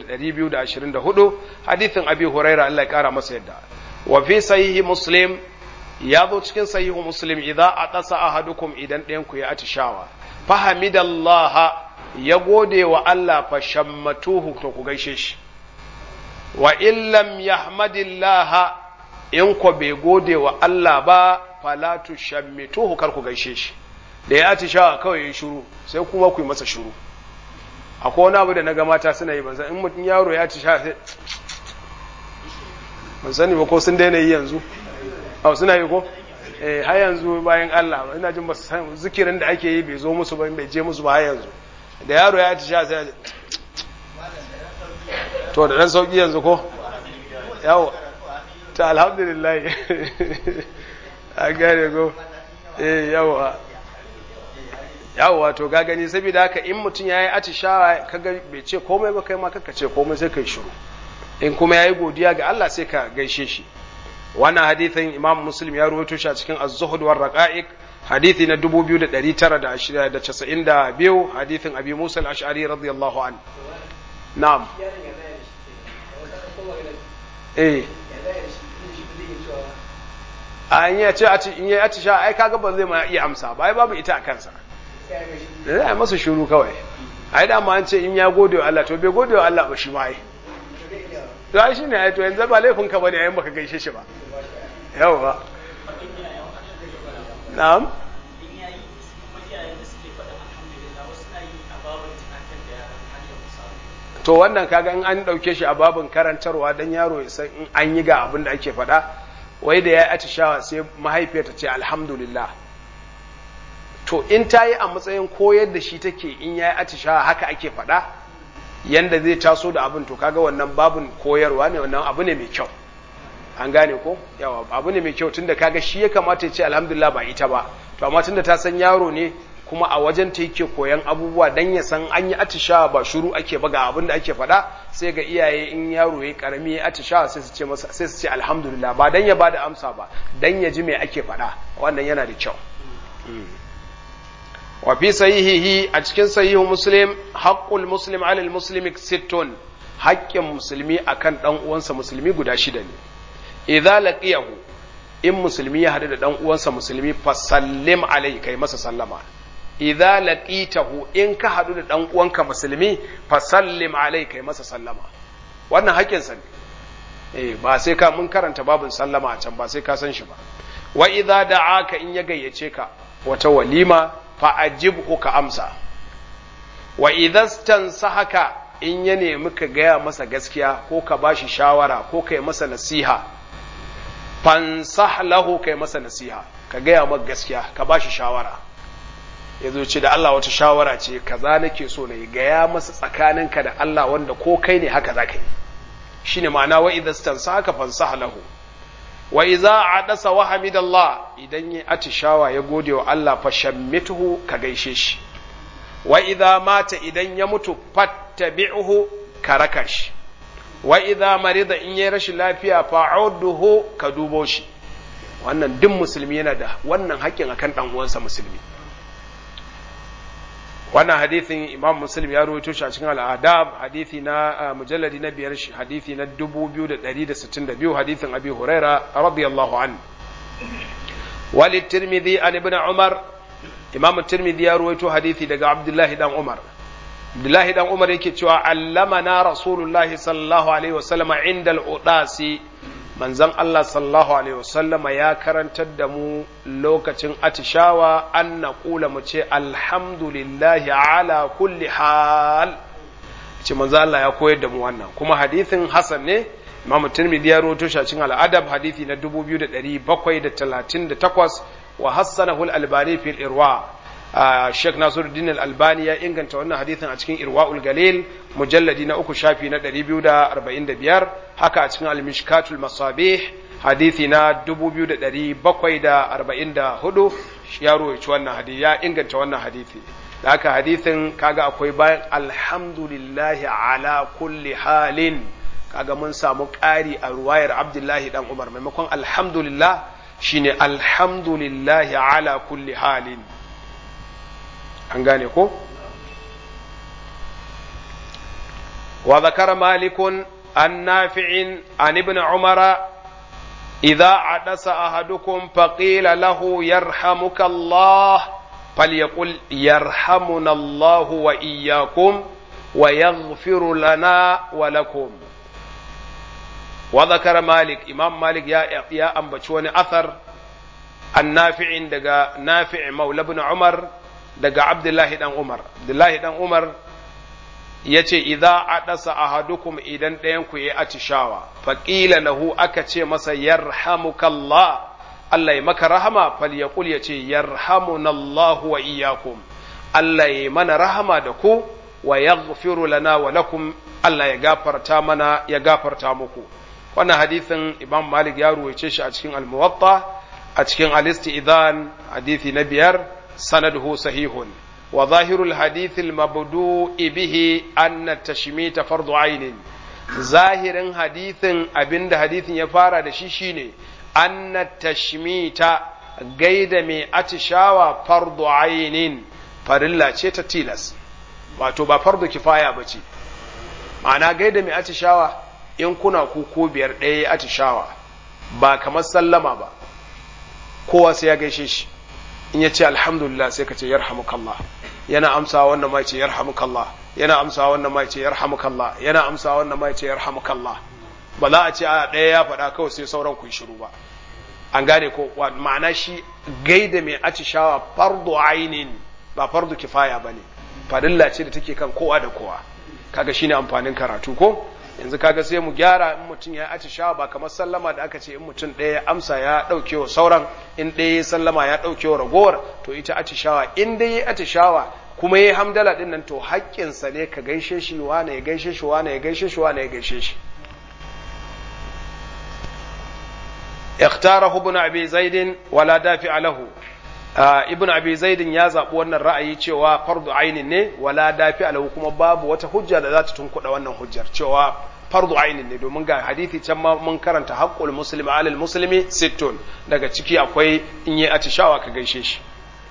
6224 hadithin Abi Hurairah Allah ya kara masa yadda wa fi sahihi Muslim ya zo cikin sahihu muslim idza atasa ahadukum idan ɗayan ku ya atishawa fahamidallaha ya gode wa Allah fa shammatuhu to ku gaishe shi wa in lam yahmadillaha in ko bai gode wa Allah ba fala tushammituhu kar ku gaishe shi da ya atishawa kawai ya shiru sai kuma ku yi masa shiru akwai wani abu da na ga mata suna yi ban san in mutum yaro ya atishawa sai ban sani ba ko sun daina yi yanzu a suna yi ko eh har yanzu bayan Allah ina jin ba san zikirin da ake yi bai zo musu ba bai je musu ba har yanzu da yaro ya ci sha sai to da dan sauki yanzu ko yawo ta alhamdulillah a gare go eh yawa yawa to ga gani saboda haka in mutum yayi atishawa kaga bai ce komai ba kai ma kaka ce komai sai kai shiru in kuma yayi godiya ga Allah sai ka gaishe shi wannan hadithin imam muslim ya ruwaito shi a cikin az-zuhud war raqa'iq hadithi na 2992 hadithin abi musa al-ash'ari radiyallahu an na'am eh a in ya ce in ya atisha ai kaga ba zai ma iya amsa ba ai babu ita a kansa da za a masa shuru kawai ai da ma an ce in ya gode wa Allah to bai gode wa Allah ba shi ma ai to ai shine ai to yanzu ba laifin ka bane ayin baka gaishe shi ba yawa na'am to wannan kaga in an dauke shi a babin karantarwa dan yaro ya san in an yi ga abin da ake faɗa wai da ya atishawa sai mahaifiyarta ce alhamdulillah to in ta yi a matsayin koyar da shi take in ya yi atishawa haka ake faɗa yanda zai taso da abin to kaga wannan babin koyarwa ne wannan abu ne mai kyau an gane ko yawa abu ne mai kyau tunda kaga shi ya kamata ya ce alhamdulillah ba ita ba to amma tunda ta san yaro ne kuma a wajen ta yake koyan abubuwa dan ya san an yi atishawa ba shuru ake ba ga abin da ake faɗa sai ga iyaye in yaro ya karami ya atishawa sai su ce masa sai su ce alhamdulillah ba dan ya bada amsa ba dan ya ji me ake faɗa wannan yana da kyau wa fi sahihihi a cikin sahihu muslim haqqul muslim alal muslimi sittun haƙƙin musulmi akan dan uwansa musulmi guda shida ne idza laqiyahu in musulmi ya hadu da dan uwansa musulmi fa sallim alai kai masa sallama idza laqitahu in ka hadu da dan uwanka musulmi fa sallim alai kai masa sallama wannan haƙƙin sa ne eh ba sai ka mun karanta babin sallama a can ba sai ka san shi ba wa idza da'aka in ya gayyace ka wata walima fa ajibhu ka amsa wa idza stansahaka in ya nemi ka gaya masa gaskiya ko ka bashi shawara ko kai masa nasiha fansah lahu kai masa nasiha ka gaya masa gaskiya ka bashi shawara ya zo ce da Allah wata shawara ce kaza nake so na yi gaya masa tsakaninka da Allah wanda ko kai ne haka za ka yi shine ma'ana wa idza stansahaka fansah lahu wa idza adasa wa hamidallah idan ya atishawa ya gode wa Allah fa shammituhu ka gaishe shi wa idza mata idan ya mutu fattabi'uhu ka raka shi wa idza marida in yayi rashin lafiya fa'uduhu ka dubo shi wannan duk musulmi yana da wannan haƙƙin akan dan uwansa musulmi wannan hadithin imam muslim ya rawaito shi a cikin al'adab hadithi na mujalladi na biyar hadithi na 2162 hadithin abi huraira radiyallahu an wali tirmidhi an ibn umar imam tirmidhi ya rawaito hadithi daga abdullahi dan umar abdullahi dan umar yake cewa allamana rasulullahi sallallahu alaihi wasallam inda al-udasi manzon Allah sallallahu alaihi wasallama ya karantar da mu lokacin atishawa an na kula mu ce alhamdulillahi ala kulli hal ce manzon Allah ya koyar da mu wannan kuma hadithin hasan ne Imam Tirmidhi ya rawaito shi a cikin al-Adab hadithi na 2738 wa hassanahu al-Albani fil Irwa Sheikh Nasiruddin Al-Albani ya inganta wannan hadithin a cikin Irwaul Galil mujalladi na uku shafi na 245 haka a cikin Al-Mishkatul Masabih hadithi na 2744 ya rawaito wannan hadithi ya inganta wannan hadithi da haka hadithin kaga akwai bayan alhamdulillahi ala kulli halin kaga mun samu ƙari a ruwayar Abdullahi dan Umar maimakon alhamdulillah shine alhamdulillahi ala kulli halin an gane ko wa zakara malikun an nafi'in an ibn umara idza adasa ahadukum faqila lahu yarhamuka Allah falyaqul yarhamuna Allah wa iyyakum wa yaghfiru lana wa lakum wa zakara malik imam malik ya ya ambaci wani athar an nafi'in daga nafi' maula ibn umar daga Abdullahi dan Umar Abdullahi dan Umar ya ce idza adasa ahadukum idan ɗayan ku yi atishawa faqila lahu aka ce masa yarhamukallah Allah ya maka rahama falyaqul ya ce yarhamunallahu wa iyyakum Allah ya mana rahama da ku wa yaghfiru lana wa lakum Allah ya gafarta mana ya gafarta muku wannan hadisin Imam Malik ya ruwaice shi a cikin Al-Muwatta a cikin Al-Istidhan hadisi na biyar سنده صحيح وظاهر الحديث المبدوء به أن التشميت فرض عين ظاهر حديث أبند حديث يفارى دشيشيني أن التشميت قيد مي أتشاوى فرض عين فرلا ce tilas wato ba fardu kifaya ba ce ma'ana gaida mai atishawa in kuna ku ko biyar ɗaya ya atishawa ba kamar sallama ba kowa sai ya gaishe shi in ya ce alhamdulillah sai ka ce yarhamukallah yana amsa wannan ma ce yarhamukallah yana amsa wannan ma ce yarhamukallah yana amsa wannan ma ce yarhamukallah ba za a ce a ɗaya ya faɗa kawai sai sauran ku yi shiru ba an gane ko ma'ana shi gaida mai atishawa fardu ainin ba fardu kifaya ba ne fadilla ce da take kan kowa da kowa kaga shine amfanin karatu ko yanzu kaga sai mu gyara in mutum ya atishawa ba kamar sallama da aka ce in mutum ɗaya ya amsa ya ɗauke wa sauran in ɗaya ya sallama ya ɗauke wa ragowar to ita atishawa in dai ya atishawa kuma ya hamdala ɗin nan to haƙƙinsa ne ka gaishe shi wane ya gaishe shi wane ya gaishe shi wane ya gaishe shi اختاره ابن ابي زيد ولا دافع له ibn abi zaidin ya zaɓi wannan ra'ayi cewa fardu ainin ne wala dafi alahu kuma babu wata hujja da za ta tunkuɗa wannan hujjar cewa fardu ainin ne domin ga hadithi can ma mun karanta haqqul muslimi alal muslimi sittun daga ciki akwai in yi atishawa ka gaishe shi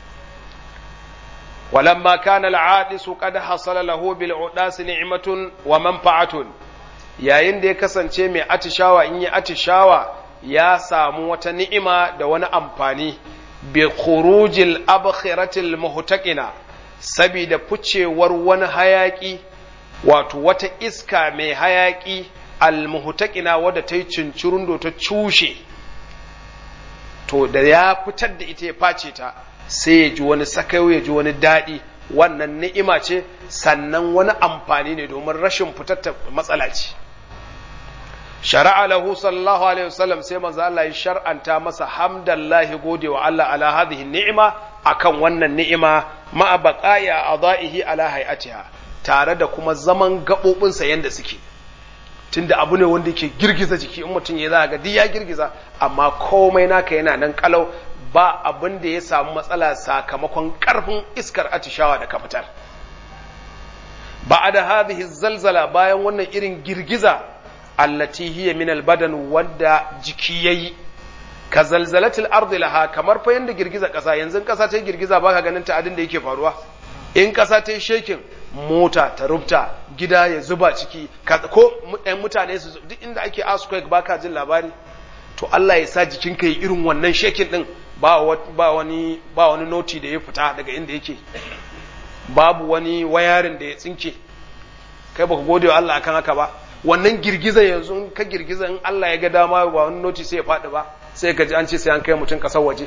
ولما كان العادس قد حصل له بالعداس نعمة ومنفعة yayin da ya kasance mai atishawa in yi atishawa ya samu wata ni'ima da wani amfani bi khurujil abkhiratil muhtaqina sabida ficewar wani hayaki wato wata iska mai hayaki al muhtaqina wadda ta yi cincirundo ta cushe to da ya fitar da ita ya face ta sai ya ji wani sakayo ya ji wani daɗi wannan ni'ima ce sannan wani amfani ne domin rashin fitar ta matsala ce shari'a lahu sallallahu alaihi wasallam sai manzo Allah ya shar'anta masa hamdallahi gode wa Allah ala hadhihi ni'ima akan wannan ni'ima ma baqaya adaihi ala hayatiha tare da kuma zaman gabobin sa yanda suke tunda abu ne wanda yake girgiza jiki in mutum ya za ga duk ya girgiza amma komai naka yana nan kalau ba abin da ya samu matsala sakamakon karfin iskar atishawa da ka fitar ba da hadhihi zalzala bayan wannan irin girgiza allati hiya min albadan wanda jiki yayi ka zalzalatil ardi laha kamar fa yanda girgiza kasa yanzu kasa ta girgiza baka ganin ta adin da yake faruwa in kasa ta shekin mota ta rubta gida ya zuba ciki ko ɗan mutane su duk inda ake earthquake baka jin labari to Allah ya sa jikinka yi irin wannan shekin din ba ba wani ba wani noti da ya fita daga inda yake babu wani wayarin da ya tsinke kai baka gode wa Allah akan haka ba wannan girgiza yanzu in ka girgiza in Allah ya ga dama ba wani noti sai ya faɗi ba sai ka ji an ce sai an kai mutum ƙasar waje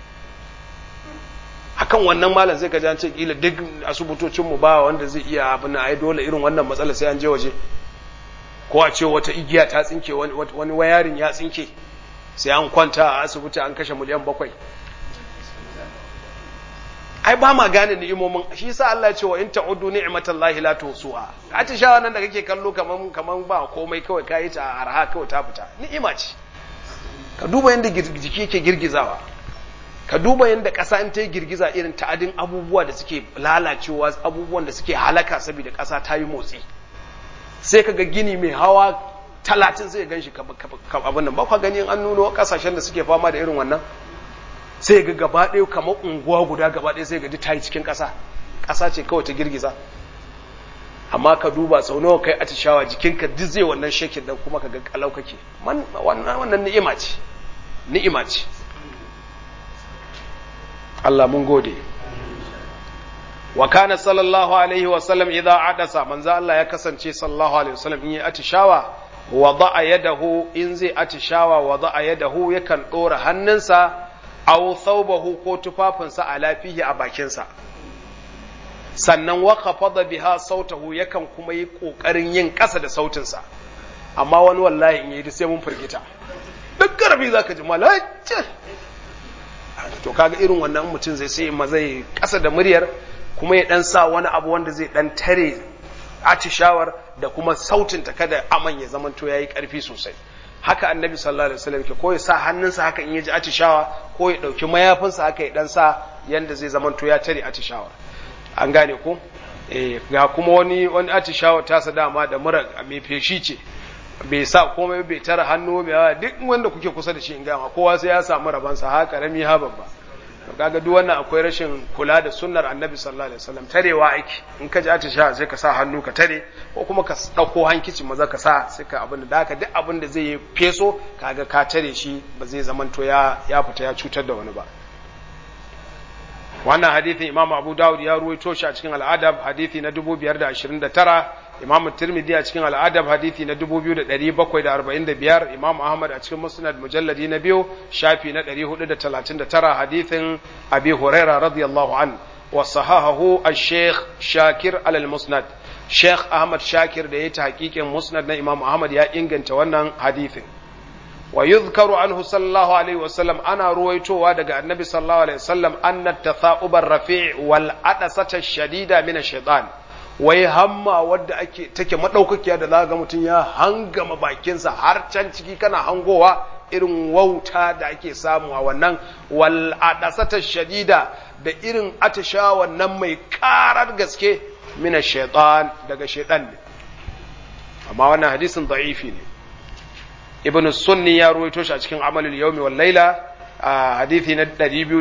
akan wannan malam sai ka ji an ce kila duk asibitocin mu ba wanda zai iya abin ai dole irin wannan matsala sai an je waje ko a ce wata igiya ta tsinke wani wayarin ya tsinke sai an kwanta a asibiti an kashe miliyan bakwai ai ba ma gane ni'imomin shi yasa Allah ya ce wa in ta'uddu ni'matallahi la tusuha atishawa nan da kake kallo kaman kaman ba komai kawai kai ta arha kawai ta fita ni'ima ce ka duba yanda jiki yake girgizawa ka duba yanda ƙasa in ta yi girgiza irin ta'adin abubuwa da suke lalacewa abubuwan da suke halaka saboda ƙasa ta yi motsi sai ka ga gini mai hawa talatin sai gan shi abin nan ba kwa gani an nuno ƙasashen da suke fama da irin wannan sai ga gaba ɗaya kamar unguwa guda gaba ɗaya sai ga ta yi cikin ƙasa ƙasa ce kawai ta girgiza amma ka duba sau nawa kai atishawa jikinka duk zai wannan shekin dan kuma ka ga kalau kake wannan ni'ima ce ni'ima ce Allah mun gode wa kana sallallahu alaihi wa sallam idza adasa manzo Allah ya kasance sallallahu alaihi wa sallam in yi atishawa wada'a yadahu in zai atishawa wada'a yadahu yakan dora hannunsa aw thawbahu ko tufafinsa a lafihi a bakinsa sannan wa khafada biha sautahu yakan kuma yi kokarin yin ƙasa da sautinsa amma wani wallahi in yi sai mun firgita duk karfi zaka ji malace to kaga irin wannan mutum zai sai ma zai ƙasa da muryar kuma ya dan sa wani abu wanda zai dan tare atishawar da kuma sautin ta kada aman ya zamanto yayi karfi sosai haka annabi sallallahu alaihi wasallam ke ko ya sa hannunsa haka in ya ji atishawa ko ya dauki mayafinsa haka ya dan sa yanda zai zamanto ya tare atishawar an gane ko eh ga kuma wani wani atishawa ta sa dama da mura mai feshi ce bai sa komai bai tara hannu bai duk wanda kuke kusa da shi in gama kowa sai ya samu rabansa ha karami ha babba kaga duk wannan akwai rashin kula da sunnar annabi sallallahu alaihi wasallam tarewa aiki in ka ji atisha sai ka sa hannu ka tare ko kuma ka dauko hankici maza ka sa sai ka abin da haka duk abin da zai yi feso kaga ka tare shi ba zai zamanto ya ya fita ya cutar da wani ba wannan hadithin imam abu dawud ya ruwaito shi a cikin al'adab hadithi na 529 imam tirmidhi a cikin al'adab hadithi na 2745 imam ahmad a cikin musnad mujalladi na biyu shafi na 439 hadithin abi huraira radiyallahu an wa sahahahu al-sheikh shakir alal musnad sheikh ahmad shakir da ya ta hakikin musnad na imam ahmad ya inganta wannan hadithin wa yuzkaru anhu sallallahu alaihi wasallam ana ruwaitowa daga annabi sallallahu alaihi wasallam anna tatha'ubar rafi' wal adasata shadida min ash-shaytan wai hamma wadda ake take madaukakiya da za ga mutum ya hangama bakinsa har can ciki kana hangowa irin wauta da ake samu a wannan wal adasata shadida da irin atisha wannan mai karar gaske min ash-shaytan daga shaytan ne amma wannan hadisin da'ifi ne ibn sunni ya ruwaito shi a cikin amalul yawmi wal laila a hadithi na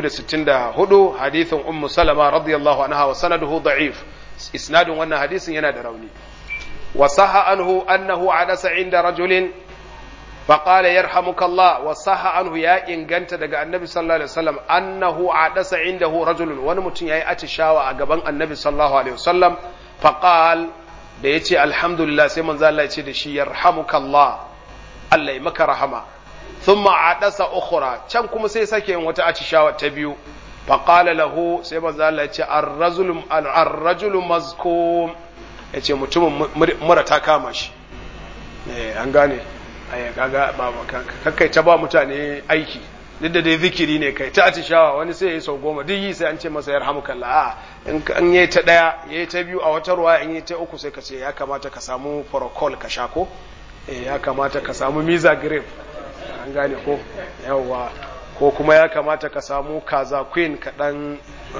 264 hadithin ummu salama radiyallahu anha wa sanaduhu da'if isnadun wannan hadisin yana da rauni wa sahha anhu annahu adasa inda rajulin فقال يرحمك الله وصح عنه يا inganta daga annabi sallallahu alaihi wasallam annahu adasa indahu rajulun wani mutum yayi atishawa a gaban annabi sallallahu alaihi wasallam faqal da yace alhamdulillah sai manzo Allah ya ce da shi yarhamukallah Allah ya maka rahama thumma adasa ukhra can kuma sai sake yin wata atishawa ta biyu fa qala lahu sai manzo Allah ya ce ar-rajulu ar-rajulu mazkum yace mutumin mura ta kama shi eh an gane ai kaga ba kakkai ta ba mutane aiki duk da dai zikiri ne kai ta atishawa wani sai yayi sau goma duk yi sai an ce masa yarhamukallah a in an yayi ta daya yayi ta biyu a wata ruwa in yayi ta uku sai ka ce ya kamata ka samu protocol ka sha ko ya kamata ka samu miza grape an gane ko yawa ko kuma ya kamata ka samu kaza queen kaɗan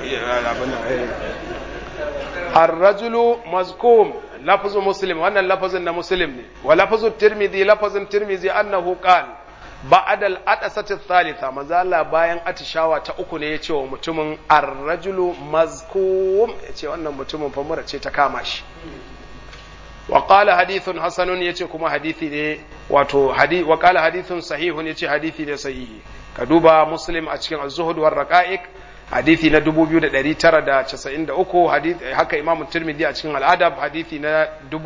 arrajulu mazkum lafazu muslim wannan lafazin na muslim ne wa lafazu tirmidhi lafazin tirmidhi annahu qal ba'da al-adasati thalitha manzo bayan atishawa ta uku ne yace wa mutumin arrajulu mazkum yace wannan mutumin fa mura ce ta kama shi وقال حديث حسن yace kuma hadisi ne wato hadisi wa qala hadithun sahihun yace hadisi ne sahihi ka duba muslim a cikin az-zuhud war raqa'iq hadisi na 2993 hadisi haka imamu tirmidhi a cikin al-adab hadisi na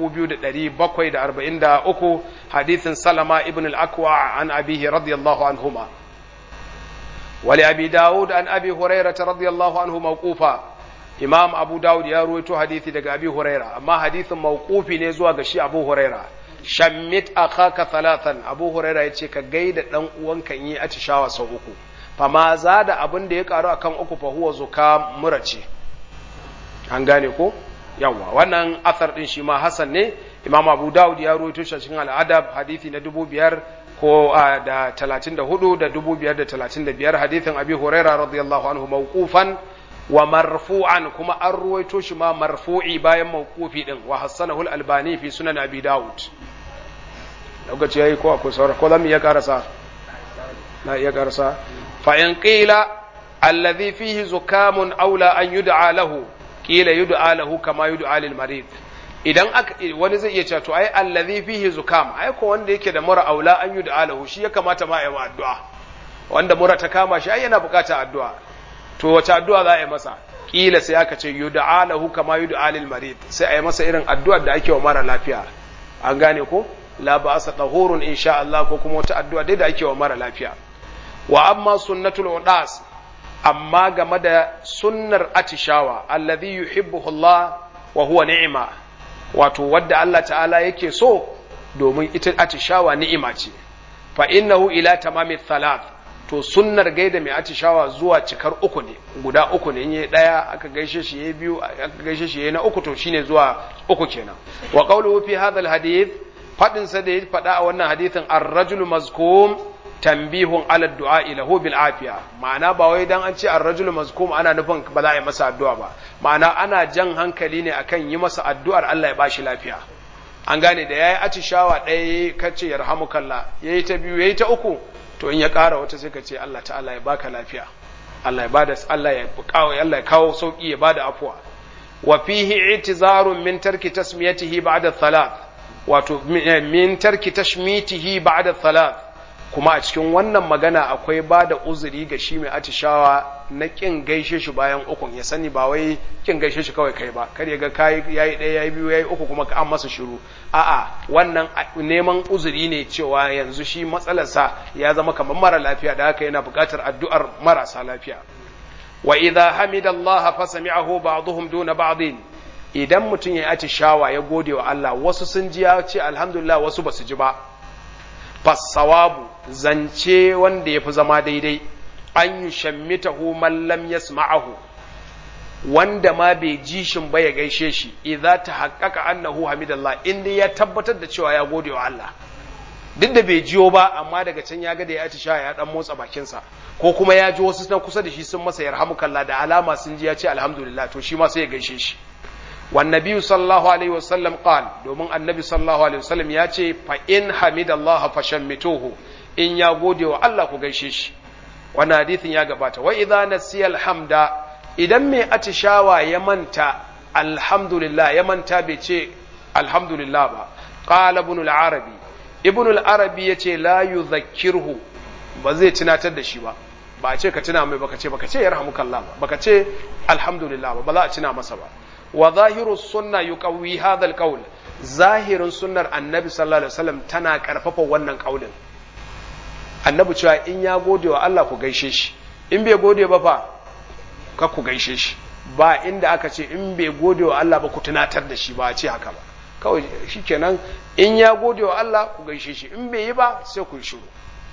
2743 hadisin salama ibn al-akwa an abihi radiyallahu anhuma ولأبي داود عن أبي هريرة رضي الله عنه موقوفا imam abu dawud ya ruwaito hadithi daga abi huraira amma hadithin mawqufi ne zuwa ga shi abu huraira shammit akhaka thalathan abu huraira yace ka gaida dan uwanka yi atishawa sau uku fa ma zada abin da ya karu akan uku fa huwa zuka murace an gane ko yawa wannan athar din shi ma hasan ne imam abu dawud ya ruwaito shi cikin al'adab hadithi na dubu biyar ko da talatin da hudu da dubu biyar da talatin da biyar hadithin abi huraira radiyallahu anhu mawqufan wa marfu'an kuma an ruwaito shi ma marfu'i bayan mawqufi din wa hassanahu al-albani fi sunan abi daud lokaci yayi ko akwai saura ko zamu iya karasa na iya karasa fa in qila alladhi fihi zukamun aula an yud'a lahu qila yud'a lahu kama yud'a lil marid idan wani zai iya cewa to ai alladhi fihi zukam ai ko wanda yake da mura aula an yud'a lahu shi ya kamata ma ya yi addu'a wanda mura ta kama shi ai yana bukatar addu'a to wace addu'a za a yi masa kila sai aka ce yud'a lahu kama yud'a lil marid sai a yi masa irin addu'ar da ake wa mara lafiya an gane ko la ba'sa tahurun insha Allah ko kuma wata addu'a dai da ake wa mara lafiya wa amma sunnatul udas amma game da sunnar atishawa alladhi yuhibbuhu Allah wa huwa ni'ma wato wadda Allah ta'ala yake so domin ita atishawa ni'ima ce fa innahu ila tamami thalath to sunnar gaida mai atishawa zuwa cikar uku ne guda uku ne yi daya aka gaishe shi yayi biyu aka gaishe shi yayi na uku to shine zuwa uku kenan wa qawluhu fi hadha alhadith fadin sa da ya fada a wannan hadithin ar-rajulu mazkum tanbihun ala du'a lahu bil afiya ma'ana ba wai dan an ce ar-rajulu mazkum ana nufin ba za a yi masa addu'a ba ma'ana ana jan hankali ne akan yi masa addu'ar Allah ya bashi lafiya an gane da yayi atishawa ɗaya kace yarhamukallah yayi ta biyu yayi ta uku to in ya ƙara wata sai ka ce Allah ta'ala ya baka lafiya Allah ya bada Allah ya kawo Allah ya kawo sauki ya bada afwa wa fihi i'tizarun min tarki tasmiyatihi ba'da thalath wato min tarki tashmitihi ba'da thalath kuma a cikin wannan magana akwai ba da uzuri ga shi mai atishawa na kin gaishe shi bayan ukun ya sani ba wai kin gaishe shi kawai kai ba kar ya ga kai yayi ɗaya yayi biyu yayi uku kuma an masa shiru a'a wannan neman uzuri ne cewa yanzu shi matsalarsa ya zama kamar mara lafiya da haka yana buƙatar addu'ar marasa lafiya wa idza hamidallaha fa sami'ahu ba'dhum duna ba'din idan mutum ya atishawa ya gode wa Allah wasu sun ji ya ce alhamdulillah wasu basu ji ba fassawabu zance wanda ya fi zama daidai an yi shammitahu man lam yasma'ahu wanda ma bai ji shin ba ya gaishe shi idza ta haqqaqa annahu hamidallah inda ya tabbatar da cewa ya gode wa Allah duk da bai jiyo ba amma daga can ya ga da ya atisha ya dan motsa bakinsa ko kuma ya ji wasu na kusa da shi sun masa yarhamukallah da alama sun ji ya ce alhamdulillah to shi ma sai ya gaishe shi والنبي صلى الله عليه وسلم قال دومن النبي صلى الله عليه وسلم ياتي فإن حمد الله فشمتوه إن يغودي والله كغيشيش wannan hadithin ya gabata wa idza nasiya alhamda idan mai atishawa ya manta alhamdulillah ya manta bai ce alhamdulillah ba qala ibn al-arabi ibn al-arabi yace la yudhakkirhu ba zai tunatar da shi ba ba a ce ka tuna mai baka ce baka ce yarhamukallah ba baka ce alhamdulillah ba ba za a tuna masa ba wa zahiru sunna yuqawwi hadha alqawl zahirin sunnar annabi sallallahu alaihi wasallam tana karfafa wannan kaulin annabi cewa in ya gode wa Allah ku gaishe shi in bai gode ba fa ka ku gaishe shi ba inda aka ce in bai gode wa Allah ba ku tunatar da shi ba a ce haka ba kawai shikenan in ya gode wa Allah ku gaishe shi in bai yi ba sai ku yi shiru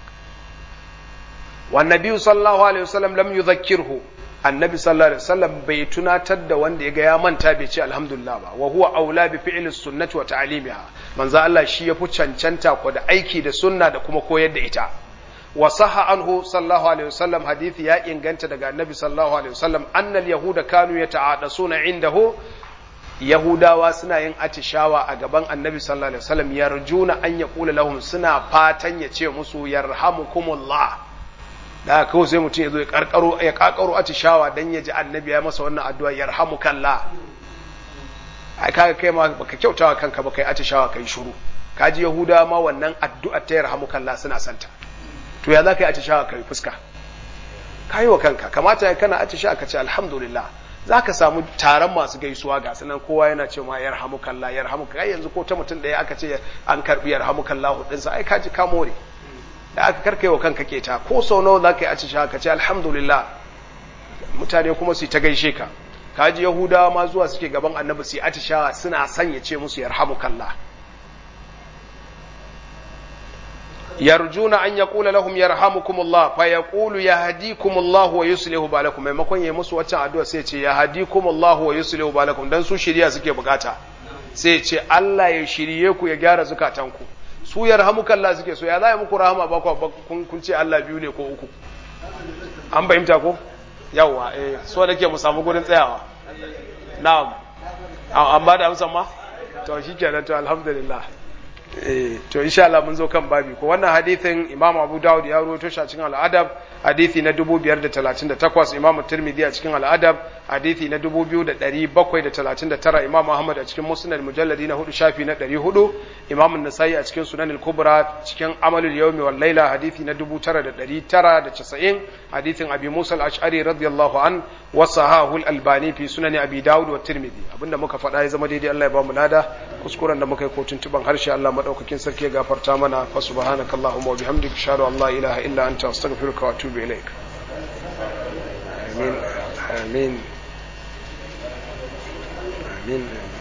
wa nabiyyu sallallahu alaihi wasallam lam yudhakkirhu annabi sallallahu alaihi wasallam bai tunatar da wanda ya ga ya manta bai ce alhamdulillah ba wa huwa aula bi fi'li sunnati wa ta'limiha manzo Allah shi yafi cancanta ko da aiki da sunna da kuma koyar da ita wa sahha anhu sallallahu alaihi wasallam hadisi ya inganta daga annabi sallallahu alaihi wasallam annal yahuda kanu yata'adasuna indahu yahudawa suna yin atishawa a gaban annabi sallallahu alaihi wasallam yarjuna an yaqula lahum suna fatan ya ce musu yarhamukumullah da kawai sai mutum ya zo ya karkaro ya kakaro atishawa dan ya ji annabi ya masa wannan addu'a yarhamukallah ai kaga kai ma baka kyautawa kanka ba kai atishawa kai shiru kaji yahudawa ma wannan addu'a ta yarhamukallah suna santa to ya za ka yi atishawa kai fuska ka yi wa kanka kamata ya kana atishawa ka ce alhamdulillah za ka samu taron masu gaisuwa ga sanan kowa yana ce ma yarhamukallah yarhamukallah yanzu ko ta mutum ɗaya aka ce an karbi yarhamukallah hudinsa ai ka ji ka more da aka karkai wa kanka keta ko sau nawa za ka yi atishawa ka ce alhamdulillah mutane kuma su ta gaishe ka kaji yahudawa ma zuwa suke gaban annabi su yi atishawa suna sanya ce musu yarhamukallah yarjuna an yaqula lahum yarhamukumullah fa yaqulu yahdikumullah wa yuslihu balakum maimakon yayi musu waccan addu'a sai ce yahdikumullah wa yuslihu balakum dan su shiriya suke bukata sai ce Allah ya shirye ku ya gyara zukatanku su yarhamukallah suke so ya za muku rahama ba ku kun ce Allah biyu ne ko uku an fahimta ko yawa eh so nake mu samu gurin tsayawa na'am an ba da amsa ma to shikenan to alhamdulillah to insha Allah mun zo kan babi ko wannan hadithin Imam Abu Dawud ya rawaito shi a cikin al-Adab hadithi na 2538 Imam Tirmidhi a cikin al-Adab hadithi na 2739 Imam Ahmad a cikin Musnad mujalladi na 4 shafi na 400 Imam An-Nasa'i a cikin Sunan al-Kubra cikin Amalul Yawmi wal Layla hadithi na 9990 hadithin Abi Musa al-Ash'ari radiyallahu an wa sahahu al-Albani fi Sunan Abi Dawud wa Tirmidhi abinda muka faɗa ya zama daidai Allah ya ba mu lada kuskuren da muka yi ko tuntuban harshe Allah madaukakin sarki ya gafarta mana fa subhanakallahumma wa bihamdika ashhadu an la ilaha illa anta astaghfiruka wa atubu ilaik amin amin amin